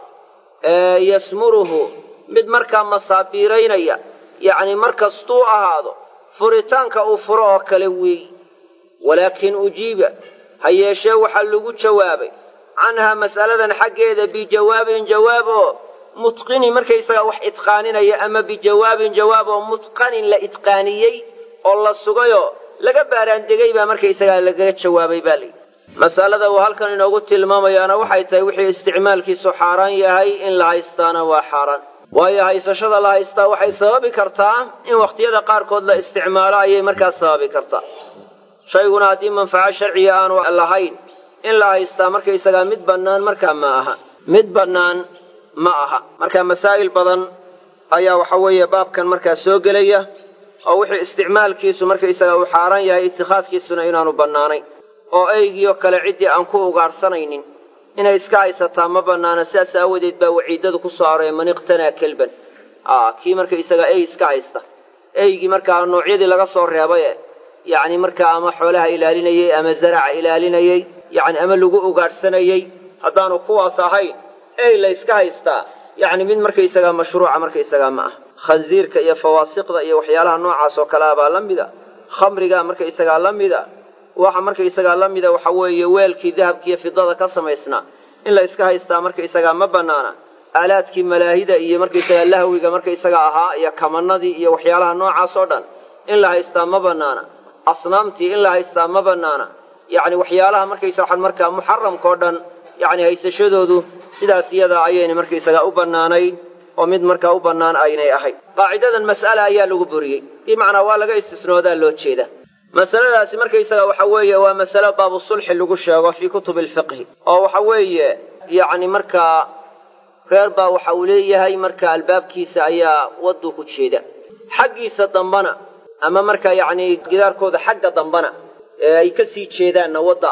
ee yasmuruhu mid markaa masaabiiraynaya yacni markastuu ahaado furitaanka uu furo oo kale weeyi walaakin ujiiba ha yeeshee waxaa lagu jawaabay canhaa mas'aladan xaggeeda bijawaabin jawaab oo mutqinin markaysagaa wax idqaaninaya ama bijawaabin jawaab oo mutqanin la idqaaniyey oo la sugayoo laga baaraandegay baa markaysagaa lagaga jawaabay baa layidhi masalada uu halkan inoogu tilmaamayaana waxay tahay wixii isticmaalkiisu xaaraan yahay in la haystaana waa xaaraan waayo haysashada la haystaa waxay sababi kartaa in wakhtiyada qaarkood la isticmaalo ayay markaas sababi kartaa shayguna haddii manfaco sharciga aanu lahayn in la haystaa markaysagaa mid bannaan markaa ma aha mid bannaan ma aha marka masaa'il badan ayaa waxa weeye baabkan markaa soo gelaya oo wixii isticmaalkiisu markaysagaa uu xaaraan yahay itikhaadkiisuna inaanu bannaanayn oo eygiioo kale ciddii aan ku ugaadhsanaynin inay iska haysataa ma bannaana sidaas aawadeed baa waciidadu ku soo aroorey man iqtanaa kelban kii markaysagaa ey iska haysta eygii markaa noocyadii laga soo reebaye yacni markaa ama xoolaha ilaalinayey ama zaraca ilaalinayey yacni ama lagu ugaadhsanayey haddaanu kuwaas ahayn ey la yska haystaa yacni mid markaysagaa mashruuca markaysagaa ma ah khansiirka iyo fawaasiqda iyo waxyaalaha noocaas oo kalea baa la mida khamrigaa markaysagaa la mida waxa markaysagaa la mida waxa weeye weelkii dahabkiiyo fidada ka samaysnaa in la yska haystaa markaysagaa ma bannaana aalaadkii malaahida iyo markaysagaa lahwiga markaysaga ahaa iyo kamanadii iyo waxyaalaha noocaas oo dhan in la haystaa ma bannaana asnaamtii in la haystaa ma bannaana yacni waxyaalaha markaysa waxaan markaa muxaramka oo dhan yacni haysashadoodu sidaas iyadaa ayayna markaysagaa u bannaanayn oo mid markaa u bannaan aynay ahayn qaacidadan mas'ala ayaa lagu buriyey bimacnaa waa laga istisnoodaa loo jeeda masaladaasi markaysaga waxa weeye waa masalo baabu sulxi lagu sheego fii kutubi alfiqhi oo waxa weeye yacni markaa reer baa waxa uu leeyahay marka albaabkiisa ayaa wadduu ku jeeda xaggiisa dambana ama markaa yacni gidaarkooda xagga dambana ee ay ka sii jeedaanna wadda ah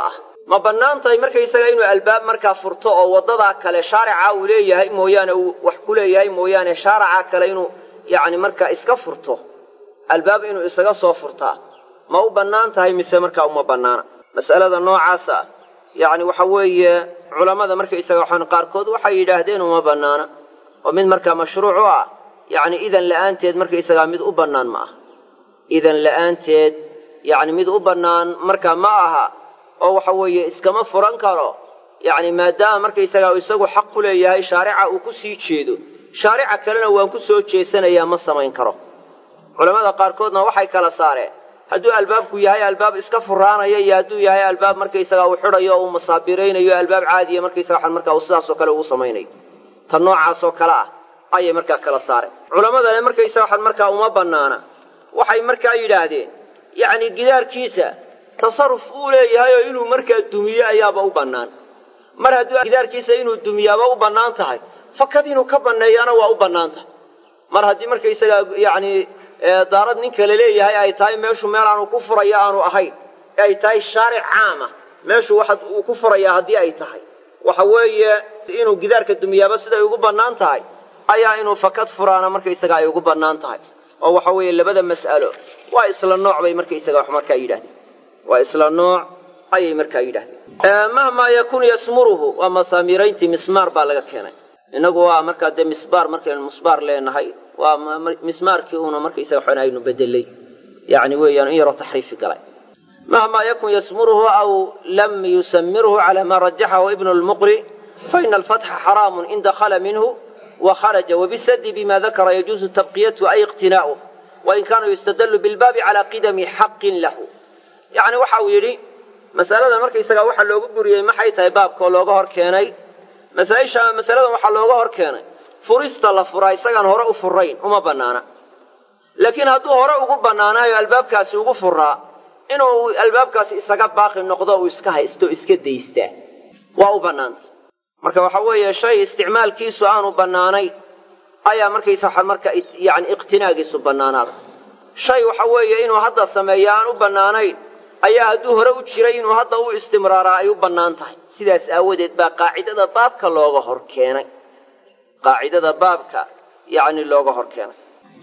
ma bannaan tahay markaysaga inuu albaab markaa furto oo waddadaa kale shaarica uu leeyahay mooyaane uu wax ku leeyahay mooyaane shaaraca kale inuu yacni markaa iska furto albaab inuu isaga soo furtaa ma u bannaan tahay mise markaa uma bannaana mas'alada noocaasa ah yacni waxa weeye culammada markaysaga waxaan qaarkood waxay yidhaahdeen uma bannaana oo mid markaa mashruuc u ah yacni idan la'aanteed markaysagaa mid u bannaan ma aha idan la'aanteed yacni mid u bannaan markaa ma aha oo waxa weeye iskama furan karo yacni maadaama markaysagaa uu isagu xaq ku leeyahay shaarica uu ku sii jeedo shaarica kalena waan ku soo jeesanayaa ma samayn karo culammada qaarkoodna waxay kala saareen hadduu albaabku yahay albaab iska furaanaya iyo hadduu yahay albaab markaysagaa uu xidhayo o uu masaabiraynayo albaab caadiya markaysaga waxaan markaa uu sidaasoo kale uu samaynayo ta noocaasoo kale ah ayay markaa kala saareen culammadane markaysaga waxaan markaa uma bannaana waxay markaa yidhaahdeen yacni gidaarkiisa tasarruf uu leeyahay oo inuu markaa dumiyo ayaaba u bannaan mar hadduu gidaarkiisa inuu dumiyaaba u bannaan tahay fakad inuu ka banneeyaana waa u bannaan tahay mar haddii markaysagaa yacni daarad nin kale leeyahay ay tahay meeshu meel aanu ku furaya aanu ahayn ee ay tahay shaaric caama meeshu waxa uu ku furayaa haddii ay tahay waxa weeye inuu gidaarka dumiyaaba siday ugu bannaan tahay ayaa inuu fakad furaana markaysaga ay ugu bannaan tahay oo waxa weeye labada mas'alo waa isla nooc bay markaysaga wax markaa yidhahdeen waa isla nooc ayay markaa yidhahdeen mahmaa yakun yasmuruhu waa masaamiirayntii mismaar baa laga keenay innagu waa markaa dee misbaar markaynu musbaar leenahay waa mismaarkii uuna markaysaga waxaan aynu bedelay yacni weeyaan in yaroo taxriifi galay mahmaa yakun yasmuruhu aw lam yusamirhu cala maa rajaxahu ibnu lmuqri faina alfatxa xaraamun in dakhala minhu وخرج وبالسد بما ذكر يجوز تبقيته أي اقتناؤه وإن كان يستدل بالباب على قدم حق له يعني waxa uu yidhi masalada markaysaga waxa loogu buriyey maxay tahay baabkoo looga hor keenay masaaisha masaladan waxaa looga hor keenay furista la furaa isagaan hore u furayn uma bannaana laakiin hadduu hore ugu bannaanaayo albaabkaasi ugu furaa inuu albaabkaasi isaga baaqi noqdo uu iska haysto iska daystaa waa u bannaanta marka waxa weeye shay isticmaalkiisu aanu bannaanayn ayaa markaysa waxa marka yani iqtinaagiisu bannaanaada shay waxa weeye inuu hadda sameeyo aan u bannaanayn ayaa hadduu hore u jiray inuu hadda u istimraaraa ay u bannaan tahay sidaas aawadeed baa qaacidada baabka looga hor keenay qaacidada baabka yani looga hor keenay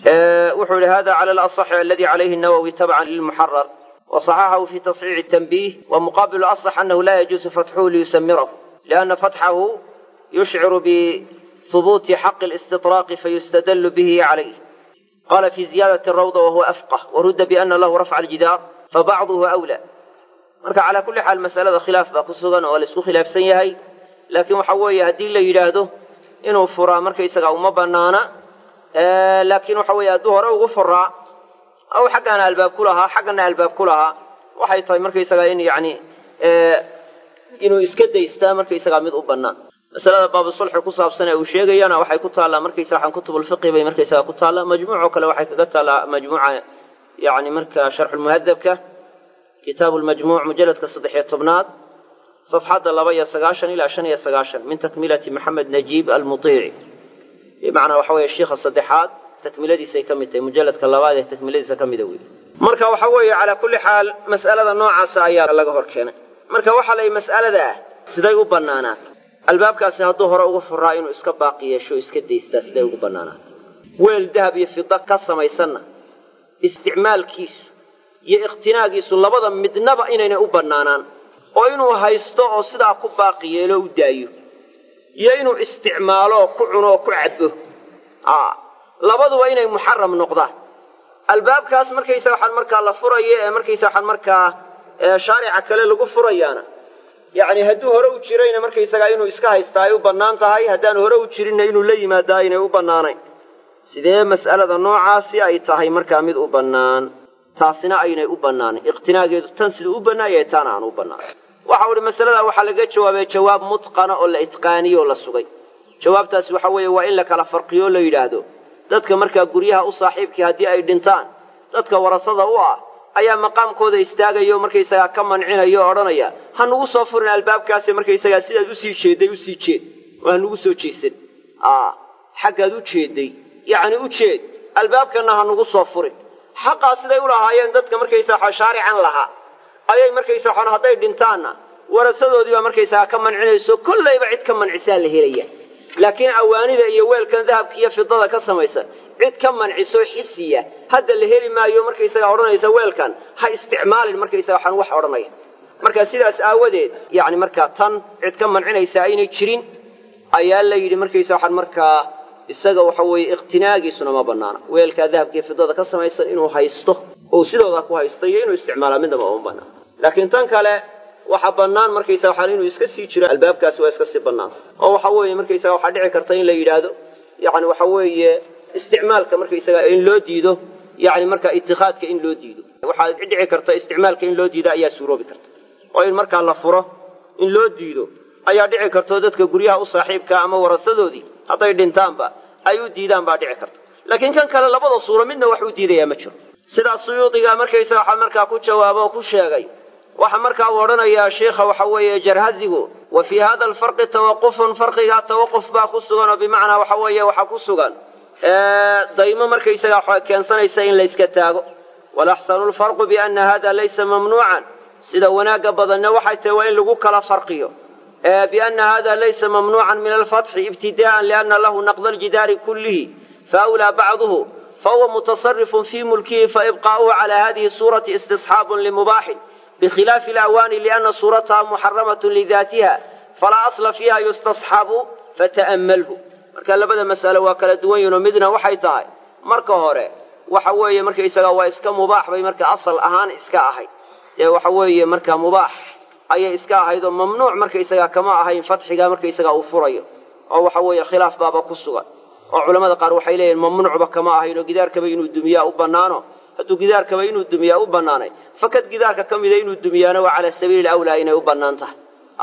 wuxuu yihi hada cala alasaxi aladi calayhi nawowi tabcan lilmuxarar waصaxaxahu fi tasxiixi tanbiih wamuqaabilu asax anahu laa yajuusu fatxuhu liyusamirahu لأن فتحه يشعر بثبوت حق الاستطراق فيستدل به عليه قال في زيادة الروضة وهو أفقه ورد بأن له رفع الجدار فبعضه أولى marka calaa kulli xaal masalada khilaaf baa ku sugan oo laisku khilaafsan yahay laakiin waxa weeye haddii la yidhaahdo inuu furaa markaysaga uma banaana laakiin waxa weeye hadduu hore ugu furaa aw xaggana albaab ku lahaa xaggana albaab ku lahaa waxay tahay markaysaga in yani inuu iska daystaa markaysagaa mid u bannaan masalada baabusulxi ku saabsan ee uu sheegayana waxay ku taallaa markaysa waxaan kutubulfiqi bay markaysagaa ku taallaa majmuucoo kale waxay kaga taallaa majmuuca yani marka sharxulmuhadabka kitaabu lmajmuuc mujalladka saddex iyo tobnaad safxadda laba iyo sagaashan ilaa shan iyo sagaashan min takmilati maxamed najiib almutiici bimacnaa waxa weeye shiikha saddexaad takmiladiisay ka mid tahay mujalladka labaad ee takmiladiisa ka mida wey marka waxa weeye calaa kulli xaal mas'alada noocaasa ayaa laga hor keenay marka waxaa layihi mas'alada ah siday u bannaanaata albaabkaasi hadduu hore ugu furaa inuu iska baaqi yeesho iska daystaa siday ugu bannaanaata weel dahab iyo fida ka samaysanna isticmaalkiisu iyo ikhtinaagiisu labada midnaba inaynay u bannaanaan oo inuu haysto oo sidaa ku baaqi yeelo u daayo iyo inuu isticmaalooo ku cuno oo ku cabbo labaduba inay muxaram noqdaan albaabkaas markaysa waxaan markaa la furayo ee markaysa waxaan markaa shaarica kale lagu furayaana yacni hadduu hore u jirayna markaysagaa inuu iska haystaa ay u bannaan tahay haddaanu hore u jirinna inuu la yimaadaa aynay u bannaanayn sidee mas'alada noocaasi ay tahay markaa mid u bannaan taasina aynay u bannaanayn iqtinaageedu tan siduu u bannaayay taana aan u bannaanan waxau idhi masaladaa waxaa laga jawaabay jawaab mutqana oo la itqaaniyo oo la sugay jawaabtaasi waxa weeye waa in la kala farqiyo o la yidhaahdo dadka markaa guryaha u saaxiibkii haddii ay dhintaan dadka warasada u ah ayaa maqaamkooda istaagaya oo markaysagaa ka mancinaya oo odhanaya ha nugu soo furin albaabkaasi markaysagaa sidaad usii jeedday usii jeed oo ha nugu soo jeesan xaggaad u jeedday yacni u jeed albaabkanna ha nugu soo furin xaqaa siday u lahaayeen dadka markaysaa shaarican lahaa ayay markaysa waxaan hadday dhintaanna warasadoodii baa markaysagaa ka mancinayso kollayba cid ka mancisaa la helaya laakiin awaanida iyo weelkan dahabka iyo fidada ka samaysan cid ka manciso xisiya hadda la heli maayo markaysagaa odhanaysa weelkan ha isticmaalin markaysaga waxaan wax odhanaya marka sidaas aawadeed yacni markaa tan cid ka mancinaysa aynay jirin ayaa la yidhi markaysa waxaan markaa isaga waxa weeye iqtinaagiisuna ma bannaana weelkaa dahabka iyo fidada ka samaysan inuu haysto ou sidooda ku haysto iyo inuu isticmaalaa midnaba uma bannaan laakiin tan kale waxaa bannaan markaysaga waxaan inuu iska sii jiro albaabkaasi waa iska sii bannaan oo waxa weeye markaysaga waxaa dhici karta in la yidhaahdo yacni waxa weeye isticmaalka markaysaga in loo diido yacni markaa itikaadka in loo diido waxaa dhici karta isticmaalka in loo diido ayaa suuroobi karta oo in markaa la furo in loo diido ayaa dhici kartao dadka guryaha u saaxiibkaa ama warasadoodii hadday dhintaanba ay u diidaan baa dhici karta laakiin kan kale labada suuro midna wax u diidayaa ma jiro sidaas suyuudiga markaysaga waxaa markaa ku jawaabo oo ku sheegay waxaa markaa uu odhanayaa sheikha waxa weeye jarhazigu wa fii hada alfarqi tawaqufun farqigaa tawaquf baa ku sugan oo bimacnaa waxa weeye waxaa ku sugan daymo markaysaga waxa keensanaysa in layska taago walaxsanu lfarqu biana hada laysa mamnuucan sida wanaagga badanna waxay tahay waa in lagu kala farqiyo biana hada laysa mamnuucan min alfatxi ibtida'an liana lahu naqda aljidaari kullihi faawlaa bacduhu fahuwa mutasarifun fii mulkihi faibqaa'uhu cala hadihi suurati istisxaabun limubaaxin bikhilaafi alawaani liana suurataha muxaramatun lidaatiha falaa asla fiiha yustasxabu fata'ammalhu marka labada mas'alo waa kala duwan yihinoo midna waxay tahay marka hore waxa weeye markaysaga waa iska mubaax bay marka asal ahaan iska ahayd ee waxa weeye marka mubaax ayay iska ahayd oo mamnuuc markaysaga kama ahayn fatxiga markaysaga uu furayo oo waxa weeye khilaaf baaba ku sugan oo culamada qaar waxay leeyihin mamnuucba kama ahayn oo gidaarkaba inuu dumiyaa u bannaano hadduu gidaarkaba inuu dumiyaa u bannaanay fakad gidaarka ka mida inuu dumiyaana waa cala sabiili awlaa inay u bannaan tahay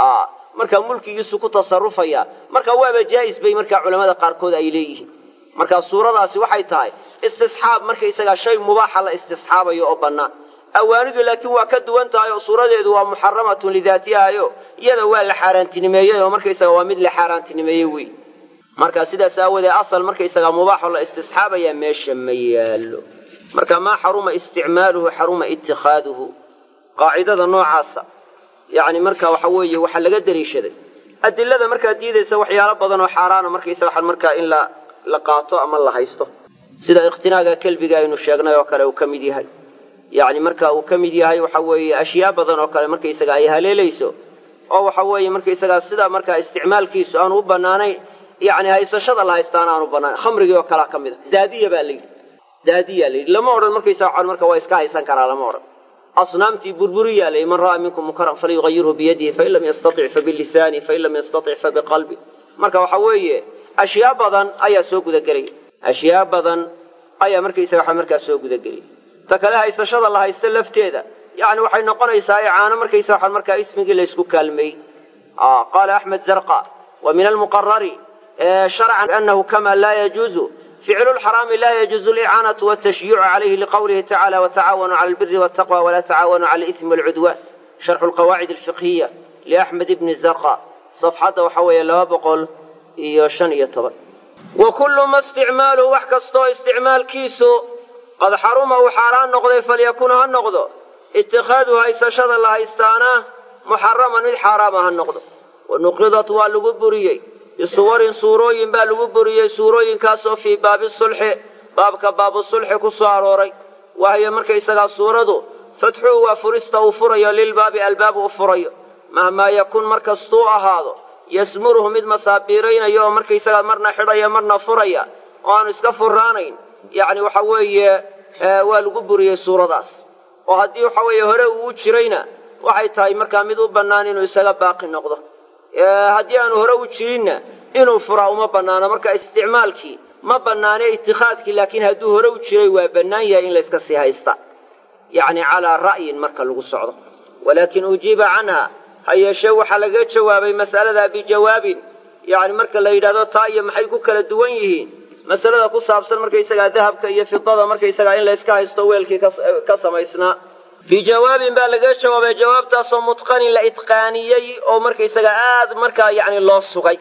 markaa mulkigiisu ku tasarufaya marka waaba jaa'is bay markaa culamada qaarkood ay leeyihiin marka suuradaasi waxay tahay istisxaab markaysagaa shay mubaaxa la istisxaabayo oo bannaan awaanidu laakiin waa ka duwan tahay oo suuradeedu waa muxaramatun lidaatihayo iyada waa la xaaraantinimeeyey oo markaysaga waa mid la xaaraantinimeeyey wey marka sidaas aawoodee asal markaysagaa mubaaxoo la istisxaabayaa meesha ma yaallo marka maa xaruma isticmaaluhu xaruma itikaaduhu qaacidada noocaasa yacni marka waxa weeye waxaa laga deliishaday adilada markaa diidaysa waxyaalo badan oo xaaraana markaysa waxaan markaa in la la qaato ama la haysto sida ikhtinaaga kelbiga aynu sheegnay oo kale uu ka mid yahay yacni marka uu ka mid yahay waxa weeye ashyaa badan oo kale markaysaga ay haleelayso oo waxa weeye markaysagaa sidaa markaa isticmaalkiisu aanu u bannaanayn yacni haysashada la haystaana aanu bannaanayn khamrigii oo kalea ka mid a daadiya baa la yidhi daadiyaa la yidhi lama odhan markaysaa waxaan marka waa iska haysan karaa lama odhan asnaamtii burburiyaa la yidhi man ra'aa minkum munkaran falyugayirhu biyadihi fain lam yastatic fabilisaani fain lam yastatic fabiqalbi marka waxa weeye ashyaa badan ayaa soo gudagelaya ashyaa badan ayaa markaysaga waxa markaa soo gudagelaya ta kale haysashada la haysto lafteeda yacni waxay noqonaysaa icaano markaysa waxaan markaa ismigii la ysku kaalmeeyey qaala axmed zarqa wa min almuqarari sharcan anahu kama laa yajuuzu ficlu lxaraami laa yajuuzu alicaanatu waltashyiicu calayhi liqowlihi tacala watacaawanuu cala albiri waltaqwa walaa tacaawanuu cala alismi walcudwaan sharxu lqawaacid alfiqhiya liaxmed ibni zarqa safxadda waxa weeye laba boqol iyo shan iyo toban wa kullu ma isticmaaluhu wax kastoo isticmaalkiisu qad xaruma uu xaaraan noqday falyakun ha noqdo itikhaadu haysashada la haystaana muxaraman mid xaaraama ha noqdo wa nuqidat waa lagu buriyey bisuwarin suurooyin baa lagu buriyey suurooyinkaasoo fii baabi sulxi baabka baabu sulxi ku soo arooray waayo markaysagaa suuradu fatxuhu waa furista uu furayo lilbaabi albaab uu furayo mahmaa yakun mar kastuu ahaado yasmuruhu mid masaabiiraynayo oo markaysagaa marna xidhaya marna furaya oo aanu iska furaanayn yacni waxa weeye waa lagu buriyey suuradaas oo haddii waxa weeye hore uu jirayna waxay tahay markaa mid u bannaan inuu isaga baaqi noqdo haddii aanu hore u jirinna inuu furaa uma bannaano marka isticmaalkii ma bannaane itikhaadkii laakiin hadduu hore u jiray waa bannaan yahay in layska sii haysta yacni calaa ra'yin marka lagu socdo walaakin ujiiba canha ha yeeshee waxaa laga jawaabay mas'aladaa bijawaabin yacni marka la yidhahdo taa iyo maxay ku kala duwan yihiin masalada ku saabsan markaysagaa dahabka iyo fidada markaysagaa in layska haysto weelkii ka samaysnaa bijawaabin baa laga jawaabay jawaabtaasoo mutqanin la itqaaniyey oo markaysaga aad markaa yacni loo sugay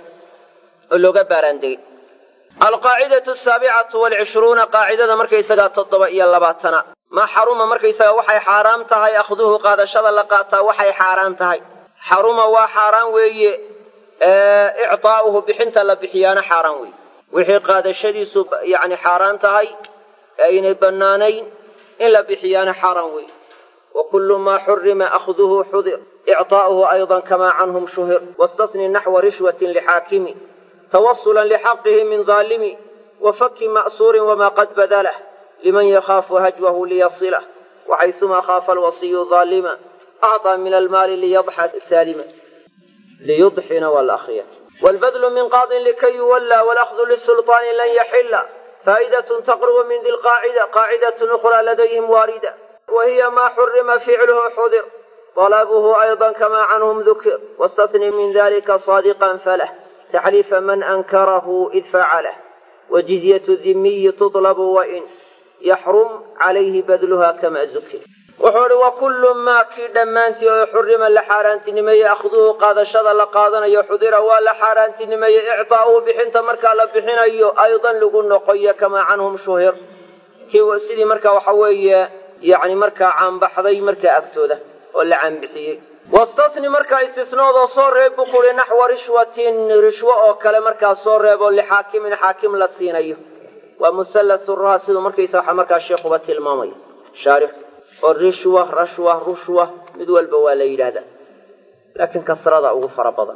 oo looga baaraandegey alqaacidatu asaabicatu waalcishruuna qaacidada markaysagaa toddoba iyo labaatana maa xaruma markaysaga waxay xaaraam tahay akhduhu qaadashada la qaataa waxay xaaraan tahay xaruma waa xaaraan weeye ictaa'uhu bixinta la bixiyaana xaaraan weeye wixii qaadashadiisu yani xaaraan tahay ee aynay bannaanayn in la bixiyaana xaaraan weeye wa kullu maa xurima akhduhu xudir ictaa'uhu aydan kamaa canhum shuhir wastasni naxwa rishwatin lixaakimi tawasulan lixaqihi min daalimi wa faki ma'suurin wamaa qad badalah liman yakhaafu hajwahu liyasilah waxaysumaa khaafa alwasiyu daalima acطaa min almaali liyadxa saalima liyudxina waa la akriya wاlbadlu min qaadin likay yuwalla wاlأkhdu lisulطaani lan yaxila faa'idaة taqrubu min di lqaacida qaacidaة أkhraa ladayhim waarida wa hiya maa xurima ficluhu xudir طalabuhu ayضa kama canhum dukir wastasni min dalika صaadiqa falah taxliifa man ankarahu id facalah wajizyaة dimiyi tuطlabu wain yaxrum calayhi badluha kama zukir wuxuu idhi wa kullu maa kii dhammaantii oo xurima la xaaraantinimeeyey akhduhu qaadashada la qaadanayo xudira waa la xaaraantinimeeyey ictaa'uhu bixinta markaa la bixinayo aydan lagu noqoyo kamaa canhum shuhir kii sidii markaa waxa weeye yacni markaa caanbaxday markaa agtooda oo la caanbixiyey wastasni markaa istisnoodoo soo reeb buu kuhi naxwa rishwatin rishwo oo kale markaa soo reeboo lixaakimin xaakim la siinayo waa musallasu raa siduu markaysa waxa markaa sheikuba tilmaamaya shaarix oo rishwa rashwa rushwa mid walba waa la yidhaahdaa laakiin kasrada ugu fara badan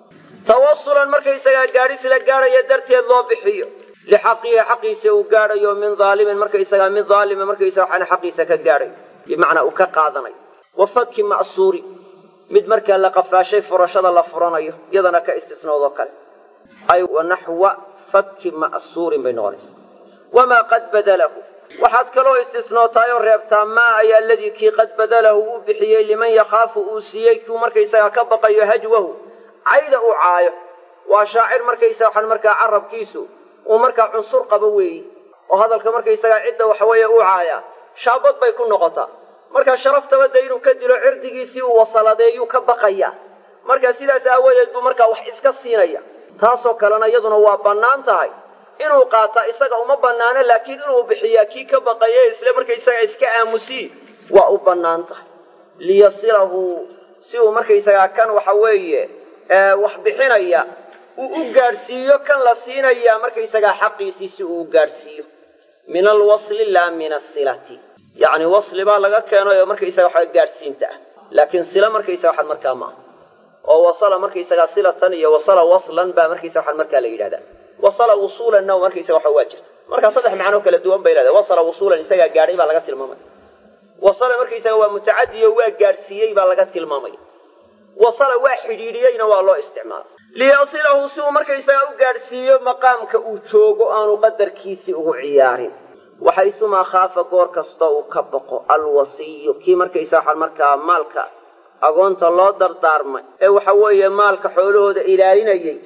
tawasulan markaysagaa gaadhis la gaadhaya darteed loo bixiyo lixaqihi xaqiisa uu gaadhayo min daalimin markaysagaa mid daalima markaysa waxaana xaqiisa ka gaadhayo bimacnaa uu ka qaadanayo wa faki ma'suuri mid markaa la qafaashay furashada la furanayo iyadana ka istisnoodoo kale ay wa naxwa faki ma'suurin bay noqonaysa wamaa qad badalahu waxaad kaloo istisnootaay oo reebtaa maa ay aladii kii qad badalahu uu bixiyey liman yakhaafu uu siiyey kiu markaysagaa ka baqayo hajwahu cayda uu caayo waa shaacir markaysa waxaan markaa carabkiisu uu markaa cunsur qabo weeyi oo hadalka markaysagaa cidda waxaweeye uu caayaa shaabad bay ku noqotaa markaa sharaftaba de inuu ka dilo cirdigiisii uu wasaladeeyuu ka baqaya marka sidaas aawadeed buu markaa wax iska siinaya taasoo kalena iyaduna waa bannaan tahay inuu qaata isaga uma bannaano laakiin inuu bixiyaa kii ka baqaye isle markaysaga iska aamusiyi waa u bannaan tahay liyasilahu si uu markaysagaa kan waxa weeye wax bixinaya uu u gaadhsiiyo kan la siinayaa markaysagaa xaqiisii si uu u gaadhsiiyo min alwasli laa min asilati yacni wasli baa laga keenay oo markaysaga waxa gaadhsiinta ah laakiin sila markaysaga waxaad markaa maaha oo wasala markaysagaa silatan iyo wasala waslan baa markaysaga waxaad markaa la yidhahdaa wasala wusuulanna markaysaga waxa waa jirta markaa saddex macnoo kala duwan bay leedahay wasala wusuulan isagaa gaadhay baa laga tilmaamaya wasala markaysaga waa mutacadiyo waa gaadhsiiyey baa laga tilmaamaya wasala waa xidhiidhiyeyna waa loo isticmaala liyasilahu si uu markaysagaa u gaadhsiiyo maqaamka uu joogo aanu qadarkiisii ugu ciyaarin waxaysumaa khaafa goor kasta uu ka baqo alwasiyu kii markaysaa waxaan markaa maalka agoonta loo dardaarmay ee waxa weeye maalka xoolahooda ilaalinayay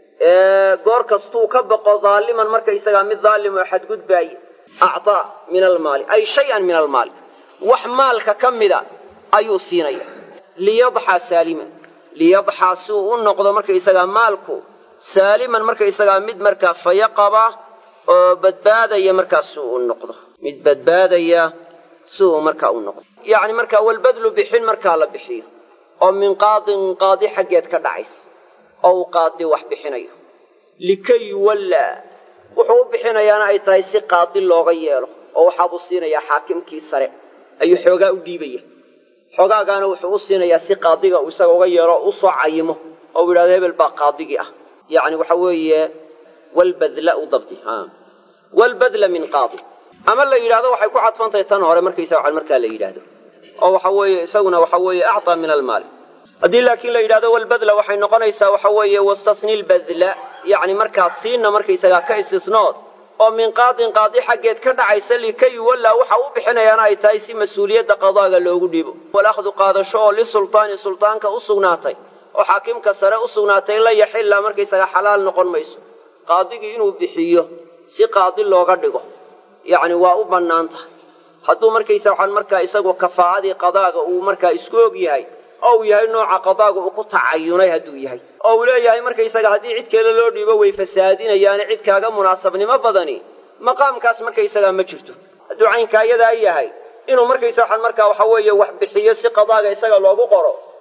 goor kastuu ka baqo daaliman markaysagaa mid daalim oo xadgudbaaya actaa min almaali ay shay-an min almaali wax maalka ka mida ayuu siinaya liyadxaa saaliman liyadxaa si uu u noqdo markaysagaa maalku saaliman markaysagaa mid markaa faya qaba oo badbaadaya markaa si uu u noqdo mid badbaadaya si uu markaa u noqdo yacni markaa walbadlu bixin markaa la bixiyo oo min qaadin qaadi xaggeed ka dhacays oo uu qaadi wax bixinayo likay yuwallaa wuxuu u bixinayaana ay tahay si qaadi looga yeelo oo waxaabuu siinayaa xaakimkii sare ayuu xoogaa u dhiibaya xoogaagaana wuxuu u siinayaa si qaadiga uu isaga uga yeelo o usoo cayimo oo u yidhahdo hebel baa qaadigii ah yacni waxa weeye walbadla u dabdi walbadla min qaadi ama la yidhahdo waxay ku cadfan tahay tan hore markaysa waxan markaa la yidhaahdo oo waxa weeye isaguna waxa weeye acطaa min almaali haddii laakiin la yidhahdo walbadla waxay noqonaysaa waxa weeye wastasni lbadla yacni markaa siina markaysagaa ka istisnood oo min qaadin qaadi xaggeed ka dhacaysa likay yuwallaa waxa u bixinayaana ay tahay si mas-uuliyadda qadaaga loogu dhiibo walakhdu qaadasho oo lisultaani sultaanka u sugnaatay oo xaakimka sare u sugnaatay la yaxilla markaysagaa xalaal noqon mayso qaadigii inuu bixiyo si qaadi looga dhigo yacni waa u bannaan tahay hadduu markaysa waxaan markaa isagu kafaa'adii qadaaga uu markaa isku og yahay oo uu yahay nooca qadaaga uu ku tacayunay hadduu yahay oo uu leeyahay markaysaga haddii cid kale loo dhiibo way fasaadinayaane cid kaaga munaasabnimo badani maqaamkaas markaysagaa ma jirto hadduu caynkaa iyadaa yahay inuu markaysa waxaan markaa waxa weeye wax bixiyo si qadaaga isaga loogu qoro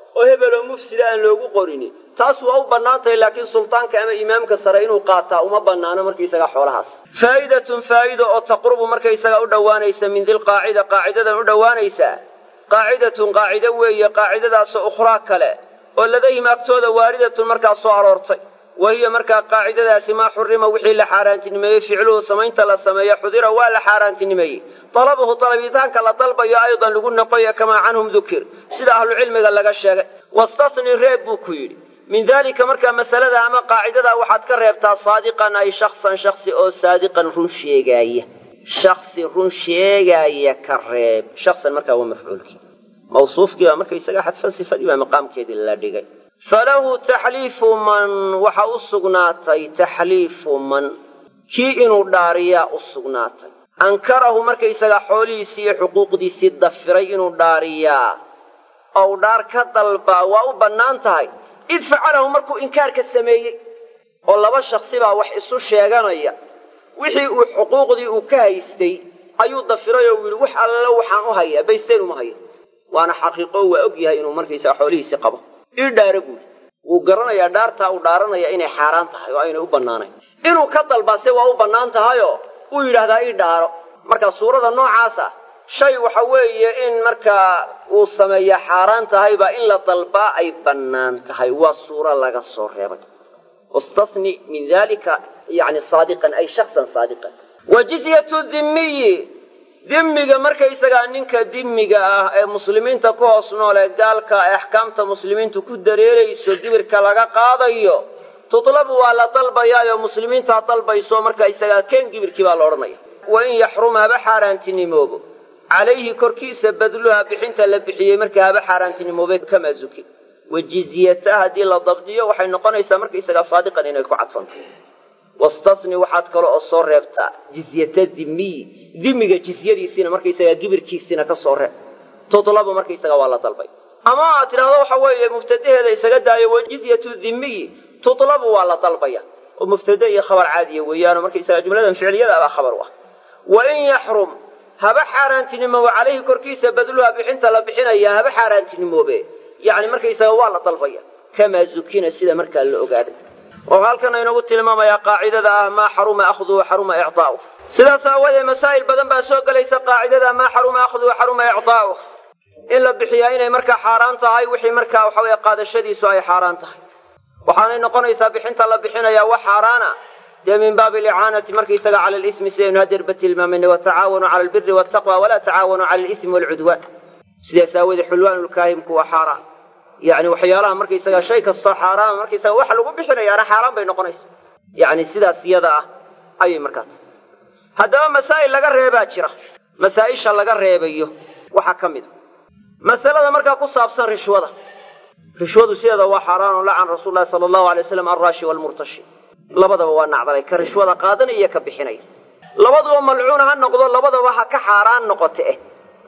oo hebeloo mufsida aan loogu qorini taas waa u bannaantahay laakiin sultaanka ama imaamka sare inuu qaataa uma bannaano markaysaga xoolahaas faa'idatun faa'ido oo taqrubu markaysaga u dhowaanaysa min dilqaacida qaacidadan u dhowaanaysa qaacidatun qaacido weeye qaacidadaasoo ukhraa kale oo ladayhim agtooda waaridatun markaa soo aroortay wa hiya markaa qaacidadaasi maa xurima wixii la xaaraantinimeeyey ficluhu samaynta la sameeyo xudira waa la xaaraantinimeeyey dalabuhu dalabitaanka la dalbayo aydan lagu noqoya kamaa canhum dukir sida ahlucilmiga laga sheegay wastasni reeb buu ku yidhi min daalika markaa masalada ama qaacidadaa waxaad ka reebtaa saadiqan ay shaksan shaksi oo saadiqan run sheegaaya shaksi run sheegaaya ka reeb shaksan markaa waa mafcuulkii mawsuufkii baa markaysaga xadfan sifadii baa maqaamkeedii la dhigay falahu taxliifu man waxa u sugnaatay taxliifu man kii inuu dhaariyaa u sugnaatay ankarahu markaysagaa xoolihiisii iyo xuquuqdiisii dafiray inuu dhaariyaa ou dhaar ka dalbaa waa u bannaan tahay id facalahu markuu inkaarka sameeyey oo laba shaksi baa wax isu sheeganaya wixii uu xuquuqdii uu ka haystay ayuu dafiray oo yidhi wax alla waxaan u hayaa baysteen uma haya waana xaqiiqo waa og yahay inuu markaysaga xoolihiisii qabo ii dhaara buuri wuu garanayaa dhaartaa uu dhaaranaya inay xaaraan tahay oo aynay u bannaanayn inuu ka dalbaase waa u bannaan tahayoo uu yidhaahdaa ii dhaaro marka suurada noocaasa shay waxa weeye in markaa uu sameeyaa xaaraan tahayba in la dalbaa ay bannaan tahay waa suuro laga soo reebay wastasni min dalika yani saadiqan ay shaksan saadiqan wa jizyatu dhimmiyi dimmiga markaysagaa ninka dimmiga ah ee muslimiinta ku hoos nool ee gaalka ee axkaamta muslimiintu ku dareerayso dibirka laga qaadayo tutlabu waa la dalbayaayoo muslimiintaa dalbayso markaysagaa keen dibirkii baa la odhanaya wa in yaxrum haba xaaraantinimoobo calayhi korkiisa badluha bixinta la bixiyey markaa haba xaaraantinimoobe kamaa zuki wa jizyata haddii la dabdiyo waxay noqonaysaa markaysagaa saadiqan inay ku cadfanto wastasni waxaad kale oo soo reebtaa jizyata dimiyi dimiga jizyadiisiina markaysagaa gibirkiisiina ka soo reeb tutlabu markaysagaa waa la dalbay ama aad tidhahdo waxa weeye mubtadaheeda isaga daayo wa jizyatu dimiyi tutlabu waa la dalbaya oo mubtade iyo khabar caadiya weeyaano markaysagaa jumladan ficliyada abaa khabar u ah wa in yaxrum haba xaaraantinimoobo calayhi korkiisa badluha bixinta la bixinaya haba xaaraantinimoobe yacni markaysaga waa la dalbaya kamaa zukina sida markaa la ogaaday oo halkan aynagu tilmaamayaa qaacidada ah maa xaruma akhduhu xaruma ictaa'uh sidaas aawoodee masaa'il badan baa soo gelaysa qaacidada maa xaruma akhduhu xaruma ictaa'uh in la bixiyaa inay markaa xaaraan tahay wixii markaa waxa weeye qaadashadiisu ay xaaraan tahay waxaanay noqonaysaa bixinta la bixinayaa wax xaaraana dee min baabi alicaanati markaysaga cala alismi sidaynu hadeerba tilmaamayna watacaawanuu cala albiri waltaqwa walaa tacaawanuu cala alismi waalcudwaan sidaas aawoodee xulwaanulkaahimku waa xaaraan yacni waxyaalaha markaysaga shay kastoo xaaraama markaysaga waxa lagu bixinayaana xaaraan bay noqonaysa yacni sidaas iyada ah ayay markaa tahay haddaba masaa'il laga reebaa jira masaa'isha laga reebayo waxaa ka mid a masalada markaa ku saabsan rishwada rishwadu sideeda waa xaaraan oo lacan rasuul lahi sala allahu alay waslam alraashi waalmurtashi labadaba waa nacdalay ka rishwada qaadanaya iyo ka bixinaya labaduba malcuuna ha noqdo labadaba ha ka xaaraan noqote eh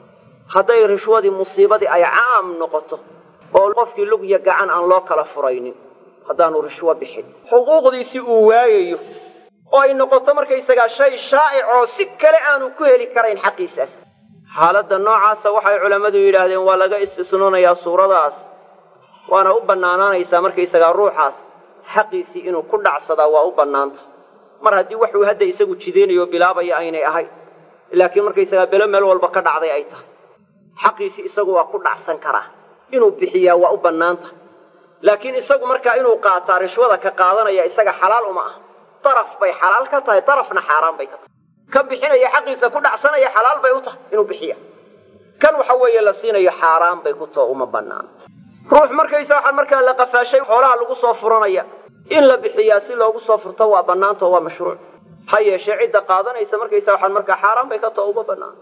hadday rishwadii musiibadii ay caam noqoto oo qofkii lugya gacan aan loo kala furaynin haddaanu rishwo bixin xuquuqdiisi uu waayayo oo ay noqoto markaysagaa shay shaa'ic oo si kale aanu ku heli karayn xaqiisaas xaaladda noocaasa waxay culammadu yidhaahdeen waa laga istisnoonayaa suuradaas waana u bannaanaanaysaa markaysagaa ruuxaas xaqiisii inuu ku dhacsadaa waa u bannaanta mar haddii waxuu hadda isagu jidaynayo bilaabaya aynay ahayn laakiin markaysagaa belo meel walba ka dhacday ay tahay xaqiisii isagu waa ku dhacsan karaa inuu bixiyaa waa u bannaanta laakiin isagu markaa inuu qaataa rishwada ka qaadanaya isaga xalaal uma ah daraf bay xalaal ka tahay darafna xaaraan bay ka tahay kan bixinaya xaqiisa ku dhacsanaya xalaal bay u tahay inuu bixiya kan waxa weeye la siinayo xaaraan bay ku too uma bannaan ruux markaysa waxaa markaa la qafaashay xoolaha lagu soo furanaya in la bixiyaa si loogu soo furto waa bannaanta oo waa mashruuc ha yeeshee cidda qaadanaysa markaysa waxaan markaa xaaraan bay ka too uma bannaan